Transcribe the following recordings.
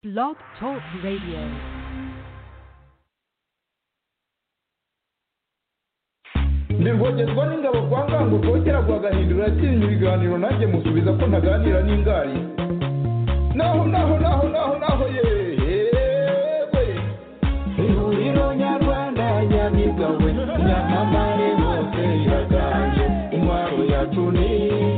Blog Talk Radio. ndi rwogezwa n'ingabo kwa ngango rwogera rwagahindura yatsinze ibiganiro nanjye musubiza ko ntaganira n'ingari naho naho naho naho naho yewe ihuriro nyarwanda nyamigawe nyamamare hose iraganje intwaro yacu ni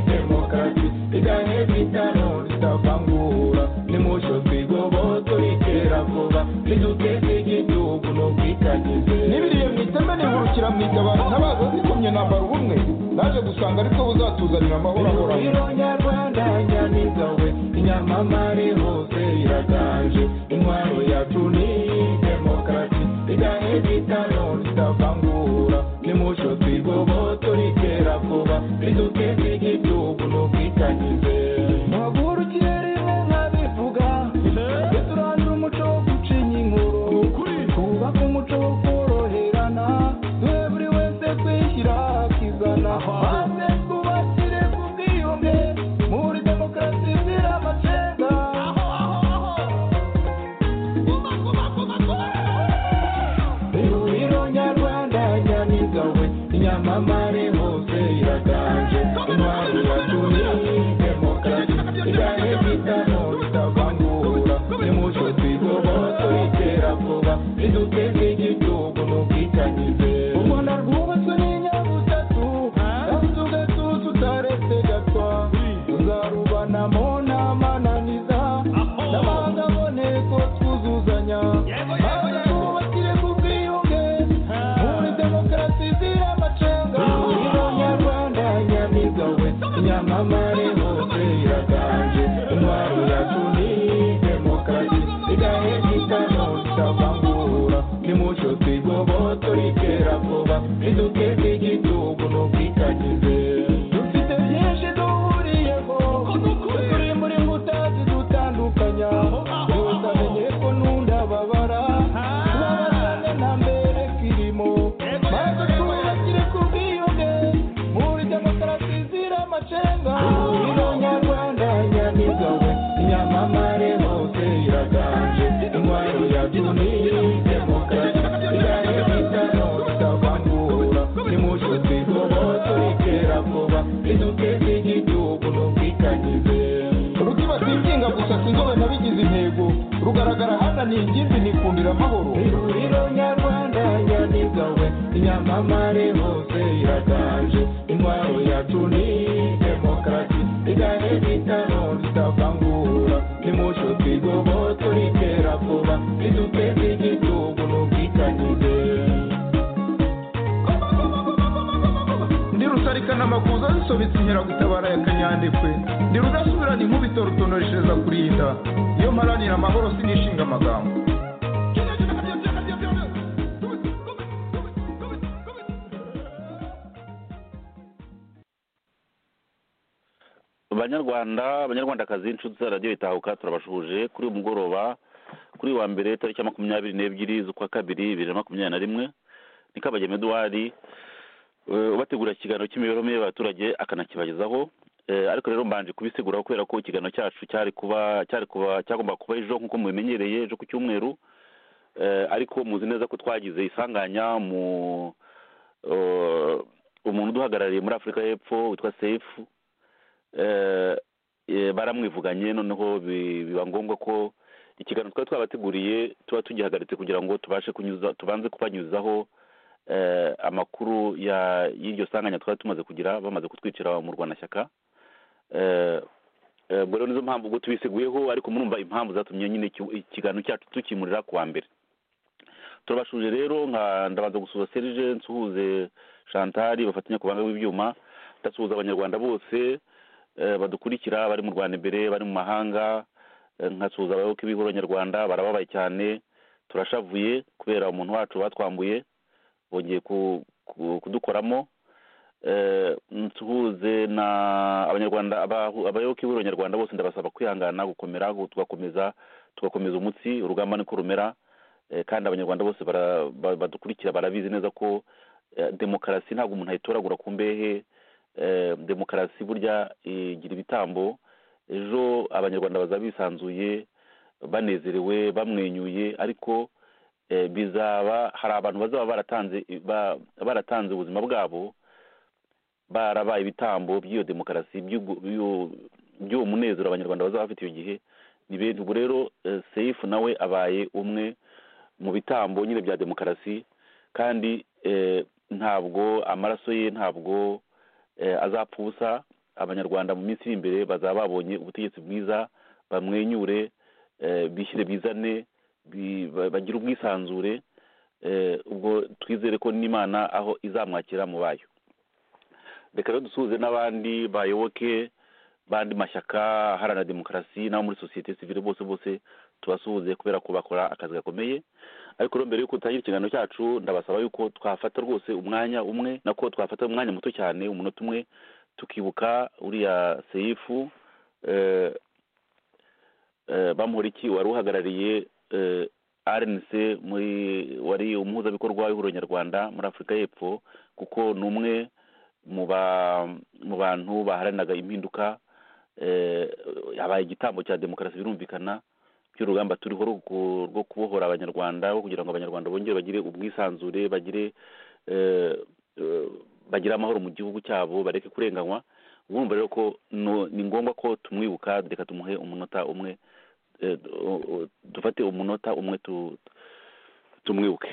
demokarasi iganye bitano ritavangura nimusho twigoboto ritera vuba riduteza igihugu n'ubwitangize n'ibiriye mu iteme nihurukira mu itabaro ntabaza zikomye nambara ubumwe naje gusanga aribwo buzatuzanira amahoro ahoraho nyarwanda nyamigawe inyamamare hose iraganje intwaro yacu ni demokarasi iganye bitano ritavangura nimusho twigoboto ritera vuba riduteza igihugu n'ubwitangize muhagurukire rimwe nkabivuga tujye turandura umuco wo gucinya inkuru twubake umuco wo koroherana duhe buri wese kwishyira akizana maze twubakire ku bwiyunge muri demokarasi izira amacenga ihuriro nyarwanda nyamigawe inyamamare hose iraganje intwari yacu ni demokarasi igane bitano ritavangura nimuco twigoboto itera vuba riduteze igihugu n'ubwitangize u rwanda rwubatswe n'inyabutatu kandi ugatuza utaretse gatwa tuzarubanamo n'amananiza n'abanga aboneko twuzuzanya maze twubakire ku bwiyunge muri demokarasi izira amacenga ihuriro nyarwanda nyamigawe nyamamare hose iraganje intwaro yacu ni demokarasi igahe gitano ritavangura nimuco twigoboto ritera vuba riduteze igihugu n'ubwitangize dufite byinshi duhuriyeho turi muri mbuta zidutandukanya iyo utamenye ko n'undababara tubabarane na mbere kirimo maze twubakire ku bwiyunge muri demokarasi zira amacenga ihuriro nyarwanda nyamigawe inyamamare hose iraganje intwaro yacu ni demokarasi igahe bitano ritavangura nimuco twigoboto ritera vuba riduteze igihugu n'ubwitangize rukiba twinginga gusa sinzobe nabigize intego rugaragara hana ni ingimbi nikundira amahoro ihuriro nyarwanda nyamigawe inyamamare hose iraganje intwaro yacu ni demokarasi igahe bitano ritavangura nimuco twigoboto ritera vuba riduteze igihugu n'ubwitangize ndi rusarikana amakuza zisobetse inkeragutabara ya kanyandekwe ndi rudasubirana inkubito rutonoreshereza kurinda iyo mparanira amahoro sinishinga amagambo banyarwanda abanyarwandakazi inshuti za radiyo itahuka turabashuhuje kuri uyu mugoroba kuri uyu wa mbere tariki ya makumyabiri n'ebyiri z'ukwa kabiri bibiri na makumyabiri na rimwe ni kabagema eduwari eh, ubategurira ikiganiro cy'imibereho myiza y'abaturage akanakibagezaho Eh, ariko rero mbanje kubisiguraho kubera ko ikiganiro cyacu cyari kuba cyari kuba cyagomba kuba ejo nk'uko mubimenyereye ejo ku cyumweru Eh, ariko muzi neza ko twagize isanganya mu eh, umuntu uduhagarariye muri afurika y'epfo witwa sefu eh, eh, baramwivuganye noneho bi- biba ngombwa ko ikiganiro twari twabateguriye tuba tugihagaritse kugira ngo tubashe kunyuza tubanze kubanyuzaho eh, amakuru ya y'iryo sanganya twari tumaze kugira bamaze kutwicira mu rwanashyaka eh, eh, ubwo rero nizo mpamvu ubwo tubisiguyeho ariko murumva impamvu zatumye nyine iki- ikiganiro cyacu tukimurira ku wa mbere turabashuje rero nka ndabanza gusuhuza serije nsuhuze shantari bafatanya ku banga w'ibyuma ndasuhuza abanyarwanda bose eh, badukurikira bari mu rwanda imbere bari mu mahanga eh, nkasuhuza abayoboke b'ihuriro nyarwanda barababaye cyane turashavuye kubera umuntu wacu batwambuye bongeye ku- ku- kudukoramo Eh, nsuhuze na abanyarwanda abahu- abayoboke b'ihuriro nyarwanda bose ndabasaba kwihangana gukomera gu- tugakomeza tugakomeza umutsi urugamba niko rumera Eh, kandi abanyarwanda bose bara- ba- badukurikira barabizi neza ko eh, demokarasi ntabwo umuntu ayitoragura ku mbehe Eh, demokarasi burya eh, igira ibitambo ejo abanyarwanda baza bisanzuye banezerewe bamwenyuye ariko eh, bizaba hari abantu bazaba baratanze ba- baratanze ubuzima bwabo barabaye ibitambo by'iyo demokarasi by'ubwo- by'uwo by'uwo munezero abanyarwanda bazaba bafite icyo gihe ni bene ubu rero eh, seyifu nawe abaye umwe mu bitambo nyine bya demokarasi kandi eh, ntabwo amaraso ye ntabwo eh, azapfa ubusa abanyarwanda mu minsi iri imbere bazaba babonye ubutegetsi bwiza bamwenyure eh, bishyire bizane bi- ba- bagire ubwisanzure eh, ubwo twizere ko n'imana aho izamwakira mu bayo reka rero dusuhuze n'abandi bayoboke bandi mashyaka aharanira demokarasi n'abo muri sosiyete sivile bose bose tubasuhuze kubera ko bakora akazi gakomeye ariko rero mbere yuko dutangira ikiganiro cyacu ndabasaba yuko twafata rwose umwanya umwe nako twafata umwanya muto cyane umunota umwe tukibuka uriya seyifu eh, eh, bamuhoriki wari uhagarariye eh, rnc muri wari umuhuzabikorwa w'ihuriro nyarwanda muri afurika y'epfo kuko ni umwe mu ba- mu bantu baharaniraga impinduka eh, habaye igitambo cya demokarasi birumvikana by'urugamba turiho rwo- rwo kubohora abanyarwanda rwo kugira ngo abanyarwanda bongere bagire ubwisanzure bagire eh, eh, bagire amahoro mu gihugu cyabo bareke kurenganywa urumva rero ko no- ni ngombwa ko tumwibuka reka tumuhe umunota umwe eh, o- o- dufate umunota umwe tu- tumwibuke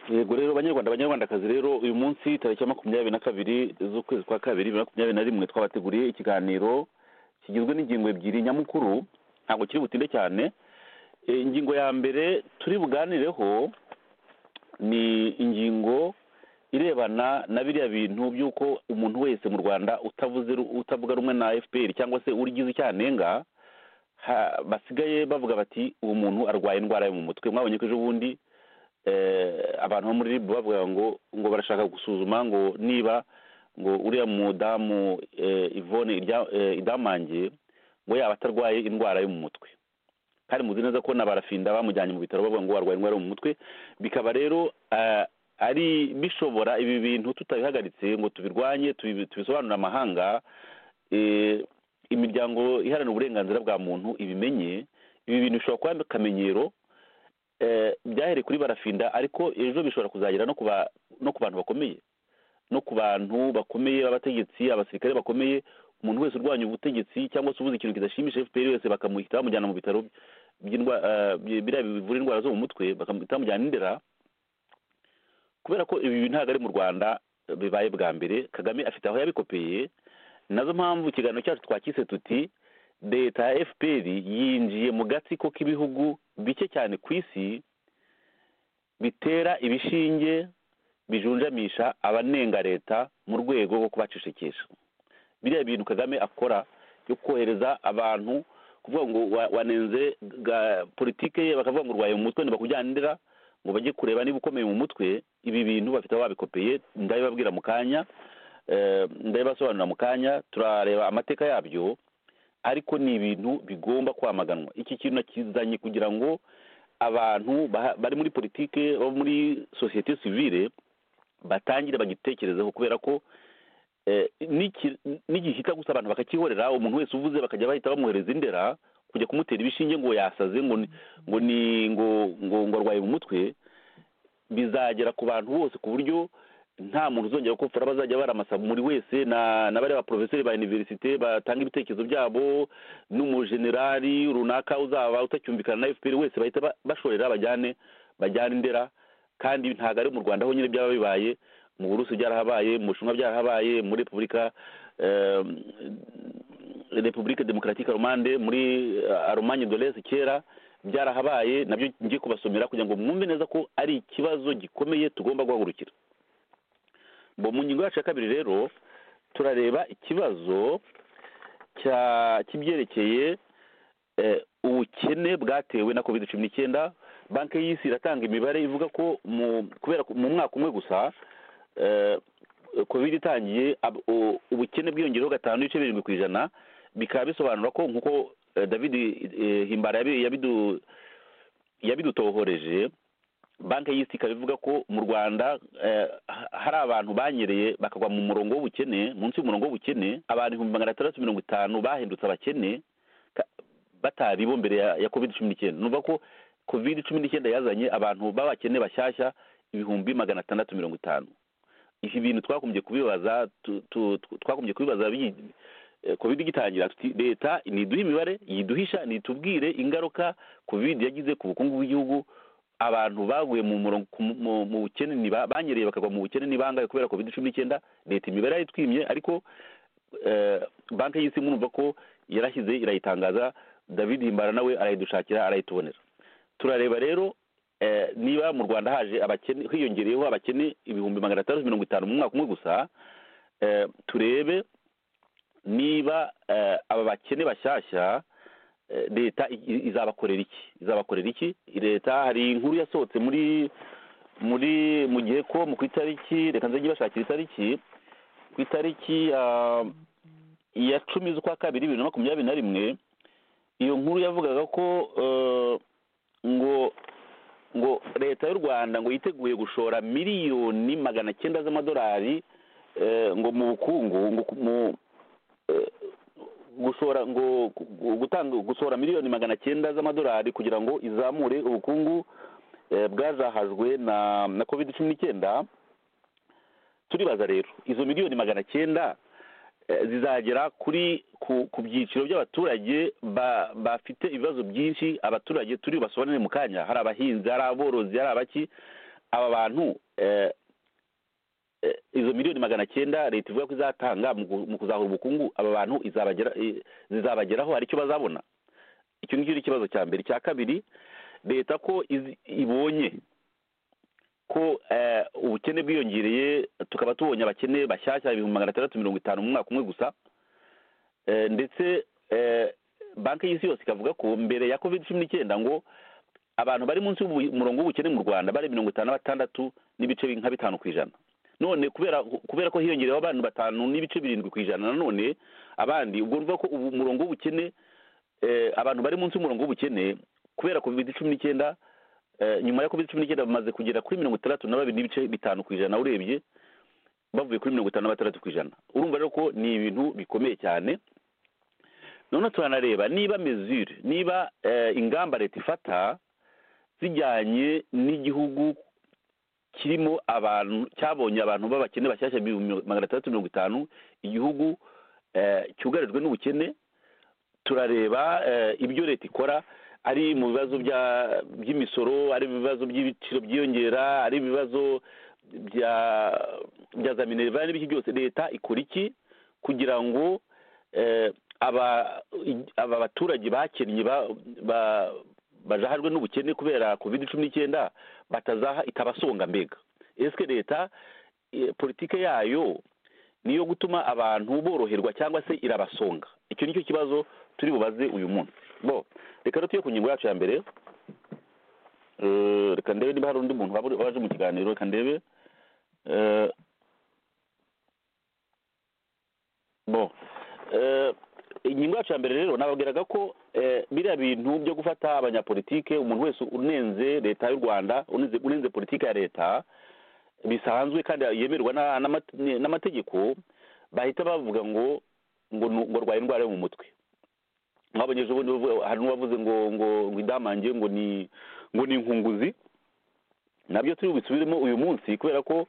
yego rero banyarwanda banyarwandakazi rero uyu munsi tariki ya makumyabiri na kabiri z'ukwezi kwa kabiri bibiri na makumyabiri na rimwe twabateguriye ikiganiro kigizwe n'ingingo ebyiri nyamukuru ntabwo kiri butinde cyane E, ingingo ya mbere turi buganireho ni ingingo irebana na biriya bintu by'uko umuntu wese mu rwanda utavuze ru- utavuga rumwe na fpr cyangwa se urigize icyanenga ha- basigaye bavuga bati uwo muntu arwaye indwara yo mu mutwe mwabonye ko ejo bundi eh, abantu bo muri rib bavuga ngo ngo barashaka gusuzuma ngo niba ngo uriya mudamu eh, ivone Irya- eh, idamange ngo yaba atarwaye indwara yo mu mutwe kandi muzi neza ko n'abarafida bamujyanye mu bitaro bavuga ngo arwaye indwara yo mu mutwe bikaba rero eh, ari bishobora ibi bintu tutabihagaritse ngo tubirwanye tubi- tubisobanurire amahanga eh, imiryango iharanira uburenganzira bwa muntu ibimenye ibi bintu bishobora kuba akamenyero eh, byahereye kuri barafinda ariko ejo bishobora kuzagera no ku ba- no ku bantu bakomeye no ku bantu bakomeye b'abategetsi abasirikare bakomeye umuntu wese urwanya ubutegetsi cyangwa se ubuze ikintu kidashimisha fpr wese bakamuhita bamujyana mu bitaro by'indwa- eh, bi- biriya bivura indwara zo mu mutwe bakamuhita bamujyana indera kubera ko ibi bintu ntabwo ari mu rwanda eh, bibaye bwa mbere kagame afite aho yabikopeye nazo mpamvu ikiganiro cyacu twakise tuti leta ya fpr yinjiye mu gatsiko k'ibihugu bike cyane ku isi bitera ibishinge bijunjamisha abanenga leta mu rwego rwo kubacecekesha biriya bintu kagame akora yo kohereza abantu kuvuga ngo wa- wanenze ga- politike ye bakavuga ngo urwaye mu mutwe ntibakujyanira ngo bajye kureba niba ukomeye mu mutwe ibi bintu bafite aho babikopeye ndabibabwira mu kanya eh, ndabibasobanurira mu kanya turareba amateka yabyo ariko ni ibintu bigomba kwamaganwa iki kintu nakizanye kugira ngo abantu baha- bari muri politike bo muri sosiyete sivile batangire bagitekerezeho kubera ko eh, niki- nigihita gusa abantu bakakihorera umuntu wese uvuze bakajya bahita bamuhereza indera kujya kumutera ibishinge ngo yasaze ngo ni- ngo ni ngo ngo ngo arwaye mu mutwe bizagera ku bantu bose ku buryo nta muntu uzongera gukopfora bazajya baramasa buri wese na na bariya baporofeseri ba iniverisite batanga ibitekerezo byabo n'umujenerali runaka uzaba utacyumvikana na fpr wese bahita ba- bashorera bajyane bajyana indera kandi ntabwo ari mu rwanda honyine byaba bibaye mu burusi byarahabaye mu bushinwa byarahabaye muri repubulika eh, repubulika demokaratike romande muri aromanye dorese kera byarahabaye nabyo ngiye kubasomera kugira ngo mwumve neza ko ari ikibazo gikomeye tugomba guhagurukira bo mu ngingo yacu ya kabiri rero turareba ikibazo cya- cy'ibyerekeye eh, ubukene bwatewe na covid cumi n'icyenda banki y'isi iratanga imibare ivuga ko mu kubera ko mu mwaka umwe gusa eh, covid itangiye ab- u- ubukene bwiyongereho gatanu n'ibice birindwi ku ijana bikaba bisobanura ko nk'uko eh, david eh, himbara yabi- yabidu yabidutohoreje banki y'isi ikaba ivuga ko mu rwanda eh, ha- hari abantu banyereye bakagwa mu murongo w'ubukene munsi y'umurongo w'ubukene abantu ibihumbi magana atandatu mirongo itanu bahindutse abakene ka- batari bo mbere ya, ya covid cumi n'icyenda ni ukuvuga ko covid cumi n'icyenda yazanye abantu b'abakene bashyashya ibihumbi magana atandatu mirongo itanu ibi bintu twakomeje kubibaza tu- tu- tu- twakomeje kubibaza bi- eh, covid igitangira tuti leta ntiduhe imibare yiduhisha ntitubwire ingaruka covid yagize ku bukungu bw'igihugu abantu baguye mu murongo ku- mu- mu bukene ni ba- banyereye bakagwa mu bukene ni bangahe kubera covid cumi n'icyenda leta imibare yayitwimye ariko eh, banki y'isi murumva ko yarashyize irayitangaza david himbara nawe arayidushakira arayitubonera turareba rero eh, niba mu rwanda haje abakene hiyongereyeho abakene ibihumbi magana atandatu mirongo itanu mu mwaka umwe gusa eh, turebe niba eh, aba bakene bashyashya eh, leta i- i- izabakorera iki izabakorera iki leta hari inkuru yasohotse muri muri mu gihe ko mu ku itariki reka nzajye bashakira itariki ku itariki ah, ya cumi z'ukwa kabiri bibiri na makumyabiri na rimwe iyo nkuru yavugaga ko eh, ngo ngo leta y'u rwanda ngo yiteguye gushora miliyoni magana cyenda z'amadolari eh, ngo mu bukungu ngo ku- mu eh, gushora ngo gu- gu- gutanga gushora miliyoni magana cyenda z'amadolari kugira ngo izamure ubukungu eh, bwazahajwe na na covid cumi n'icyenda turibaza rero izo miliyoni magana cyenda eh, zizagera kuri ku, ku byiciro by'abaturage ba- bafite ibibazo byinshi abaturage turi bubasobanurire mu kanya hari abahinzi hari aborozi hari abaki aba bantu eh, eh, izo miliyoni magana cyenda leta ivuga ko izatanga mu ku- mu kuzahura ubukungu aba bantu izabagera i- zizabageraho hari icyo bazabona icyo ngicyo ni ikibazo cya mbere icya kabiri leta ko izi- ibonye ko eh, ubukene bwiyongereye tukaba tubonye abakene bashyashya ibihumbi magana atandatu mirongo itanu mu mwaka umwe gusa Eh, ndetse eh, banki y'isi yose ikavuga ko mbere ya covid cumi n'icyenda ngo abantu bari munsi y'umurongo w'ubukene mu rwanda bari mirongo itanu na batandatu n'ibice bi- nka bitanu ku ijana none kubera kubera ko hiyongereyeho abantu batanu n'ibice birindwi ku ijana nanone abandi ubwo urumva ko ubu umurongo w'ubukene eh, abantu bari munsi y'umurongo w'ubukene kubera covid cumi n'icyenda eh, nyuma ya covid cumi n'icyenda bamaze kugera kuri mirongo itandatu na babiri n'ibice bitanu ku ijana urebye bavuye kuri mirongo itanu na batandatu ku ijana urumva rero ko ni ibintu bikomeye cyane noneho turanareba niba mesure niba eh, ingamba leta ifata zijyanye n'igihugu kirimo abantu cyabonye abantu b'abakene bashyashya ibihumbi magana atandatu mirongo itanu igihugu eh, cyugarijwe n'ubukene turareba eh, ibyo leta ikora ari mu bibazo bya- by'imisoro ari mu bibazo by'ibiciro byiyongera ari ibibazo bya bya za minerivare n'ibiki byose leta ikora iki kugira ngo eh, aba aba baturage bakennye ba- ba- bajahajwe n'ubukene kubera covid cumi n'icyenda batazaha itabasonga mbega ese leta eh, politike yayo ni iyo gutuma abantu boroherwa cyangwa se irabasonga icyo nicyo kibazo turi bubaze uyu munsi bo reka rero tujye ku ngingo yacu ya mbere Eh, reka ndebe niba hari undi muntu waba uri- waje mu kiganiro reka ndebe Eh, bo Eh, ingingo yacu ya mbere rero nababwiraga ko eh, biriya bintu byo gufata abanyapolitike umuntu wese unenze leta y'u rwanda unenze unenze politiki ya leta bisanzwe kandi yemerwa na- n'amate- n'amategeko bahita bavuga ngo ngo nu- ngo arwaye indwara yo mu mutwe mwabonye ejo bundi bavuga- hari n'uwavuze ngo ngo ngo idamange ngo ni ngo ni inkunguzi nabyo turi bubisubiremo uyu munsi kubera ko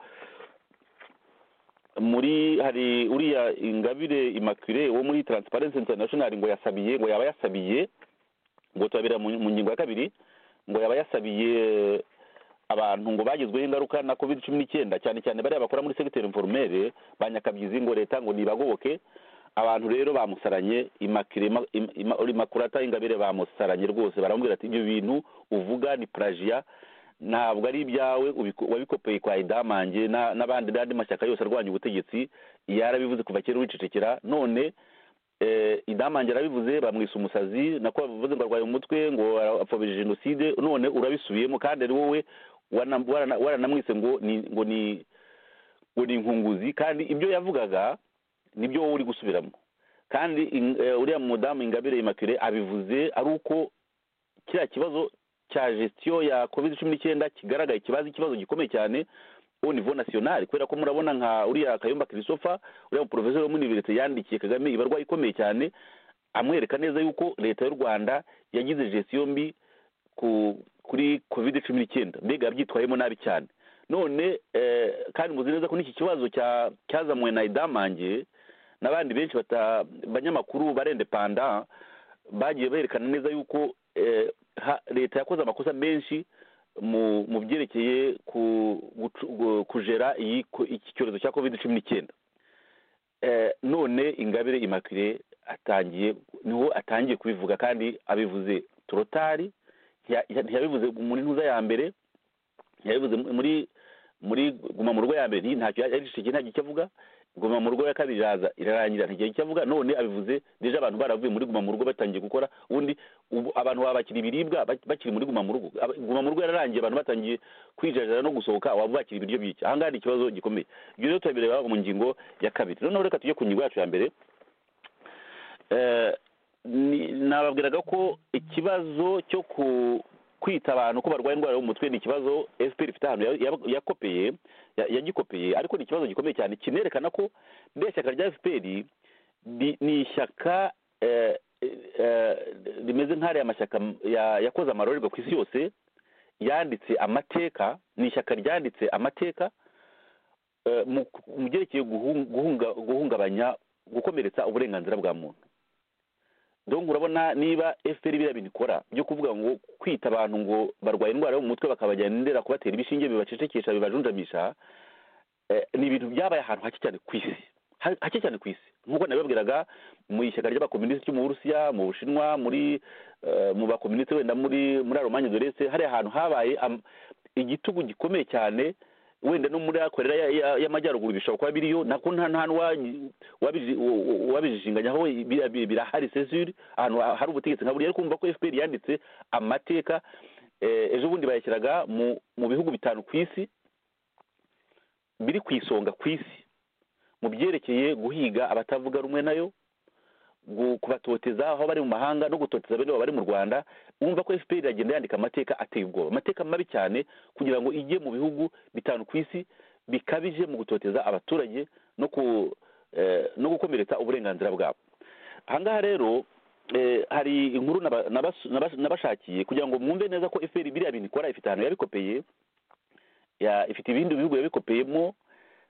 muri hari uriya ingabire immaculee wo muri transparency international ngo yasabiye ngo yaba yasabiye ngo turabira mu mu ngingo ya kabiri ngo yaba yasabiye abantu ngo bagezweho ingaruka na covid cumi n'icyenda cyane cyane bariya bakora muri segiteri informere ba nyakabyizi ngo leta ngo nibagoboke abantu rero bamusaranye Immaculee- Imma- Imma- Imma- imakurata ingabire bamusaranye rwose baramubwira ati ibyo bintu uvuga ni purajiya ntabwo ari ibyawe ubiko- wabikopeye kwa idamange na- n'abandi n'andi mashyaka yose arwanya ubutegetsi yarabivuze kuva kera wicecekera none eh, idamange yarabivuze bamwisa umusazi nako bavuze ngo arwaye umutwe ngo apfobije jenoside none urabisubiyemo kandi ari wowe wana- warana- waranamwise ngo ni ngo ni ngo ni inkunguzi kandi ibyo yavugaga nibyo wowe uri gusubiramo kandi in- eh, uriya mudamu ingabire immaculee abivuze ari uko kiriya kibazo cya gestion ya covid cumi n'icyenda kigaragaye kibaza ikibazo gikomeye cyane au niveau national kubera ko murabona nka uriya kayumba christopher uriya muporofeseri wo muri universite yandikiye kagame ibarwayi ikomeye cyane amwereka neza yuko leta y'u rwanda yagize gestion mbi ku kuri covid cumi n'icyenda mbega yabyitwayemo nabi cyane none eh, kandi muzi neza ko n'iki kibazo cya- cyazamuwe na idamange n'abandi benshi bata- banyamakuru barendepanda bagiye berekana neza yuko eh, ha- leta yakoze amakosa menshi mu mu byerekeye ku- gucu- gu- kujera iyi ko- iki cyorezo cya covid cumi n'icyenda Eh, none ingabire imakire atangiye niho atangiye kubivuga kandi abivuze torotari ntiya- ntiyabivuze muri ntuza ya mbere yabivuze mu- muri muri guma mu rugo ya mbere ntacyo yarishyigikiye nta icyo avuga guma mu rugo ya kabiri iraza irarangira nta icyo avuga none abivuze deje abantu baravuye muri guma mu rugo batangiye gukora ubundi ubu abantu babakira ibiribwa bak- bakiri muri guma mu rugo Aba- guma mu rugo yararangiye abantu batangiye kwijajarira no gusohoka waba bakira ibiryo by'iki aha ngaha ni ikibazo gikomeye ibyo rero turabireba mu ngingo ya kabiri noneho reka tujye ku ngingo yacu ya mbere Eh, ni- nababwiraga ko ikibazo cyo ku kwita abantu ko barwaye indwara yo mu mutwe ni ikibazo fpr ifite ahantu ya- ya- yakopeye ya- yagikopeye ariko ni ikibazo gikomeye cyane kinerekana ko mbese ishyaka rya fpr ni ni ishyaka eh, eh, rimeze nk'ariya mashyaka ya- yakoze amarorerwa ku isi yose yanditse amateka ni ishyaka ryanditse amateka eh, mu mu byerekeye guhung- guhunga- guhungabanya gukomeretsa uburenganzira bwa muntu donc urabona niba fpr biriya bintu ikora byo kuvuga ngo kwita abantu ngo barwaye indwara yo mu mutwe bakabajyana indera kubatera ibishinge bibacecekesha bibajunjamisha eh, ni ibintu byabaye ahantu hake cyane ku isi Ha- hake cyane ku isi nk'uko nabibabwiraga mu ishyaka ry'abakominisiti ryo mu burusiya mu bushinwa muri eh, mu bakominisiti wenda muri muri alomanye dorese hariya hantu habaye am- igitugu gikomeye cyane wenda no muri akorera ya- ya- y'amajyaruguru bishobora kuba biriyo nako nta nta n'uwa- wabi- u- u- wabijijinganyaho bira- bira- birahari sezuri ahantu ha- hari ubutegetsi nka buriya ariko kumva ko fpr yanditse amateka eh, ejo bundi bayashyiraga mu mu bihugu bitanu ku isi biri ku isonga ku isi mu byerekeye guhiga abatavuga rumwe nayo gu- kubatoteza aho bari mu mahanga no gutoteza bene baba bari mu rwanda wumva ko fpr iragenda yandika amateka ateye ubwoba amateka mabi cyane kugira ngo ijye mu bihugu bitanu ku isi bikabije mu gutoteza abaturage no ku eh, no gukomeretsa uburenganzira bwabo ahangaha rero eh, hari inkuru naba- nabas- nabas- nabashakiye kugira ngo mwumve neza ko fpr biriya bintu ikora ifite ahantu yabikopeye ya- ifite ibindi bihugu yabikopeyemo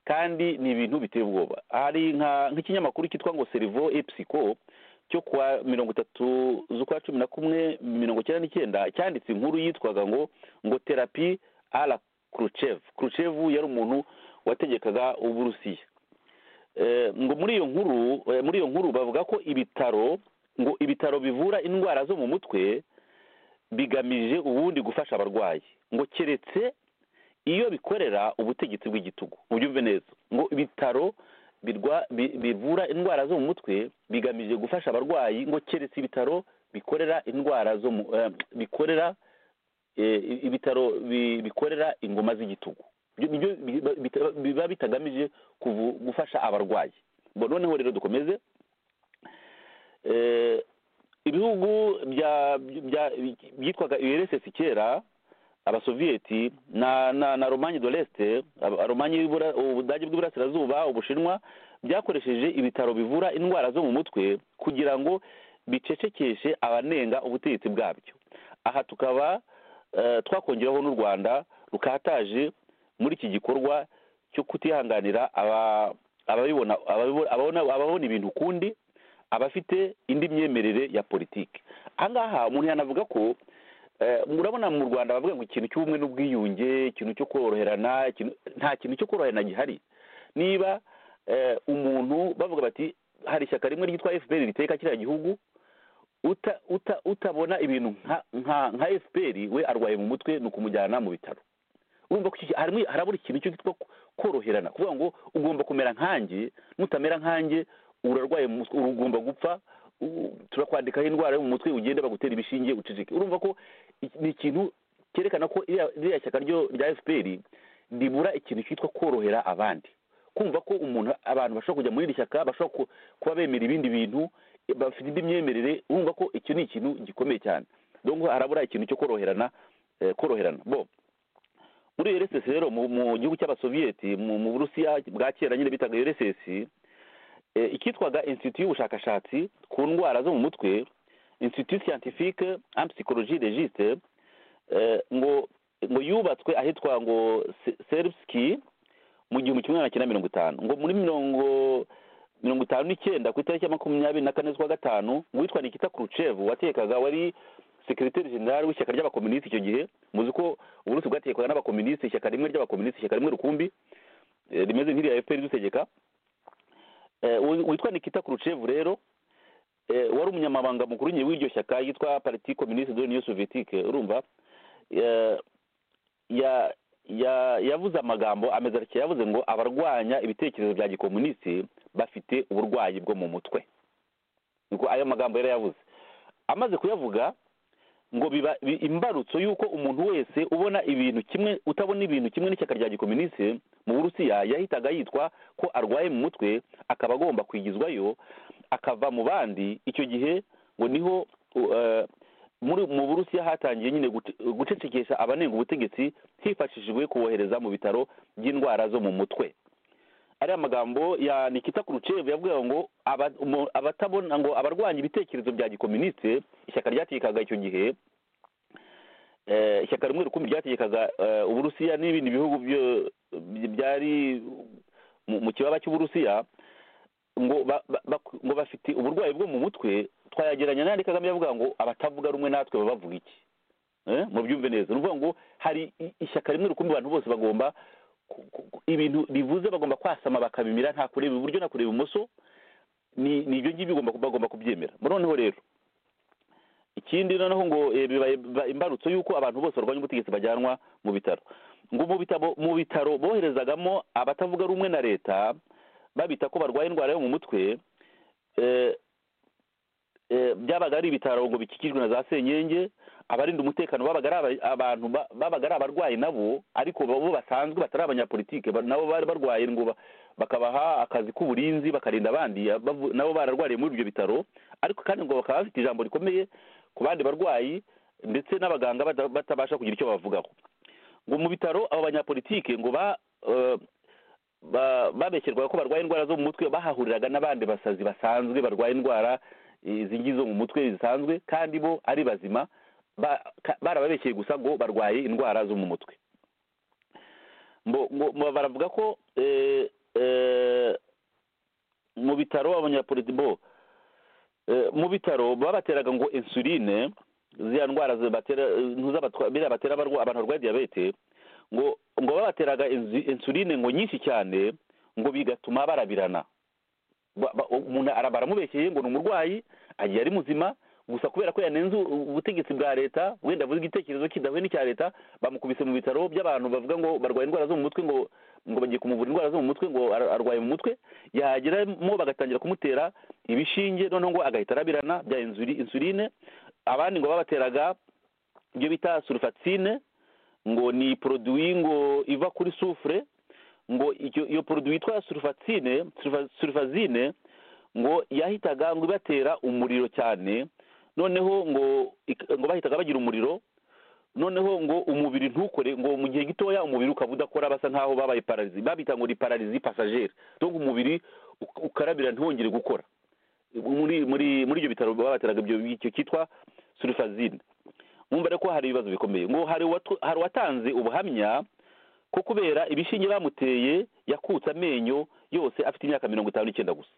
kandi ni ibintu biteye ubwoba hari nka nk'ikinyamakuru cyitwa ngo serivo epsico cyo kuwa mirongo itatu z'ukwa cumi na kumwe mirongo icyenda n'icyenda cyanditse inkuru yitwaga ngo ngo terapi ala kurucev kurucev yari umuntu wategekaga uburusiya Eh, ngo muri iyo nkuru eh, muri iyo nkuru bavuga ko ibitaro ngo ibitaro bivura indwara zo mu mutwe bigamije ubundi gufasha abarwayi ngo keretse iyo bikorera ubutegetsi bw'igitugu ubyumve neza ngo ibitaro birwa- bi- bivura indwara zo mu mutwe bigamije gufasha abarwayi ngo keretse ibitaro bikorera indwara zo mu eh, bikorera eh, ibitaro bi- bikorera ingoma z'igitugu Ibyo- nibyo biba- bita- biba bitagamije kuvu- gufasha abarwayi ngo noneho rero dukomeze Eh, ibihugu bya bya- byitwaga ursc kera abasoviyeti na na na romanye do leste romanye y'ibura- ubudage bw'iburasirazuba ubushinwa byakoresheje ibitaro bivura indwara zo mu mutwe kugira ngo bicecekeshe abanenga ubutegetsi bwabyo aha tukaba eh, twakongeraho n'u rwanda rukataje muri iki gikorwa cyo kutihanganira aba- ababibona ababibo- ababona- ababona ibintu ukundi abafite indi myemerere ya politiki ahangaha umuntu yanavuga ko eh, murabona mu rwanda bavuga ngo ikintu cy'ubumwe n'ubwiyunge ikintu cyo koroherana ikintu- nta kintu cyo koroherana gihari niba eh, umuntu bavuga bati hari ishyaka rimwe ryitwa fpr riteka kiriya gihugu uta, uta, utabona ibintu nka nka, nka fpr we arwaye mu mutwe ni ukumujyana mu bitaro urumva ko iki ki- harimo harabura ikintu cyo cyitwa koroherana kuvuga ngo ugomba kumera nkanjye nutamera nkanjye urarwaye mu mutwe ugomba gupfa u- turakwandikaho indwara yo mu mutwe ugende bagutera ibishinge uceceke urumva ko iki- ni ikintu cyerekana ko iriya- ririya shyaka ryo rya fpr ribura ikintu cyitwa korohera abandi kumva ko umuntu abantu bashobora kujya muri iri shyaka bashobora ku- kuba bemera ibindi bintu bafite indi myemerere urumva ko icyo ni ikintu gikomeye cyane donc harabura ikintu cyo koroherana eh, koroherana bo muri rss rero mu mu gihugu cy'abasoviyeti mu mu burusiya bwa kera nyine bitaga rss eh, icyitwaga institut y'ubushakashatsi ku ndwara zo mu mutwe institut scientifique en psychologie de giste eh, ngo ngo yubatswe ahitwa ngo Se- serbski mu gihumbi kimwe magana cyenda mirongo itanu ngo muri mirongo mirongo itanu n'icyenda ku itariki ya makumyabiri na kane z'ukwa gatanu witwa nikita kurucevu watekekaga wari sekiriteri jenerali w'ishyaka ry'abakomunisiti icyo gihe muzi ko uburusi bwatekwaga n'abakomunisiti ishyaka rimwe ry'abakomunisiti ishyaka rimwe rukumbi eh, rimeze nk'irya efuperi dutegeka Eh, uwo witwa nikita kurucevu rero eh, wari umunyamabanga mukuru nyine w'iryo shyaka yitwa pariti komunisiti de l'union sovietike urumva Eh, ya ya yavuze amagambo ameze atya yavuze ngo abarwanya ibitekerezo bya gikomunisiti bafite uburwayi bwo mu mutwe niko ayo magambo yari yavuze amaze kuyavuga ngo biba bi- imbarutso y'uko umuntu wese ubona ibintu kimwe utabona ibintu kimwe n'ishyaka rya gikomunisiti mu burusiya yahitaga yitwa ko arwaye mu mutwe akaba agomba kwigizwayo akava mu bandi icyo gihe ngo niho u- eh, muri mu burusiya hatangiye nyine gute- gucecekesha abanenga ubutegetsi hifashishijwe kubohereza mu bitaro by'indwara zo mu mutwe ariya magambo ya nikita kurucevu yavugaga ngo aba- umu- abatabona ngo abarwanya ibitekerezo bya gikoministe ishyaka ryategekaga icyo gihe eh, ishyaka rimwe rukumbi ryategekaga eh, uburusiya n'ibindi bihugu byo- by- byari mu- mu kibaba cy'uburusiya ngo ba- ba- bak- ngo bafite uburwayi bwo mu mutwe twayageranya n'ayandi kagame yavuga ngo abatavuga rumwe natwe baba bavuga iki Eh, mubyumve neza ni ukuvuga ngo hari i- ishyaka rimwe rukumbi abantu bose bagomba ku- ku- ku- ibintu bivuze bagomba kwasama bakabimira nta kureba iburyo na kureba ibumoso ni ni ibyo ngibyo bagomba- bagomba kubyemera noneho rero ikindi noneho ngo eh, bibaye biba- imbarutso y'uko abantu bose barwanya ubutegetsi bajyanwa mu bitaro ngo mu bitabo mu bitaro boherezagamo abatavuga rumwe na leta babita ko barwaye indwara yo mu mutwe eh, eh, byabaga ari ibitaro ngo bikikijwe na za senyenge abarinda umutekano babaga ari aba- abantu ba- babaga ari abarwayi nabo ariko bo basanzwe batari abanyapolitike ba- nabo bari barwaye ngo ba- bakabaha akazi k'uburinzi bakarinda abandi bavu- nabo bararwariye muri ibyo bitaro ariko kandi ngo bakaba bafite ijambo rikomeye ku bandi barwayi ndetse n'abaganga bata- batabasha kugira icyo bavugaho ngo mu bitaro abo banyapolitike ngo ba eh, ba- babeshyerwaga ko barwaye indwara zo mu mutwe bahahuriraga n'abandi basazi basanzwe barwaye indwara eh, izi ngizo mu mutwe zisanzwe kandi bo ari bazima ba- ka- barababeshyeye gusa ngo barwaye indwara zo mu mutwe mbo ngo- mbo- baravuga ko eh, eh, mu bitaro abanyapolitiki bo eh, mu bitaro babateraga ngo insuline ziriya ndwara zibatera eh, ntuzabatwa- biriya batera abarwa- abantu barwaye diyabete ngo ngo babateraga inzu- insuline ngo nyinshi cyane ngo bigatuma barabirana Ba- ba- umuntu ara- baramubeshyeye ngo ni umurwayi agiye ari muzima gusa kubera ko yanenze u- ubutegetsi bwa leta wenda avuze igitekerezo kidahuye n'icya leta bamukubise mu bitaro by'abantu bavuga ngo barwaye indwara zo mu mutwe ngo ngo bagiye kumuvura indwara zo mu mutwe ngo ar- arwaye mu mutwe yageramo bagatangira kumutera ibishinge noneho ngo agahita arabirana bya insuli- insuline abandi ngo babateraga ibyo bita sulfatine ngo ni poroduwi ngo iva kuri sufure ngo icyo- iyo poroduwi yitwa sulfatine sulfa- sulfazine ngo yahitaga ngo ibatera umuriro cyane noneho ngo ik- ngo bahitaga bagira umuriro noneho ngo umubiri ntukore ngo mu gihe gitoya umubiri ukaba udakora basa nkaho babaye pararizi babita ngo ni pararizi pasagere donc umubiri uk- ukarabira ntiwongere gukora muri muri muri ibyo bitaro babateraga ibyo icyo cyitwa sulfazine mwumva rero ko hari ibibazo bikomeye ngo hari uwatu- hari uwatanze ubuhamya ko kubera ibishinge bamuteye yakutse amenyo yose afite imyaka mirongo itanu n'icyenda gusa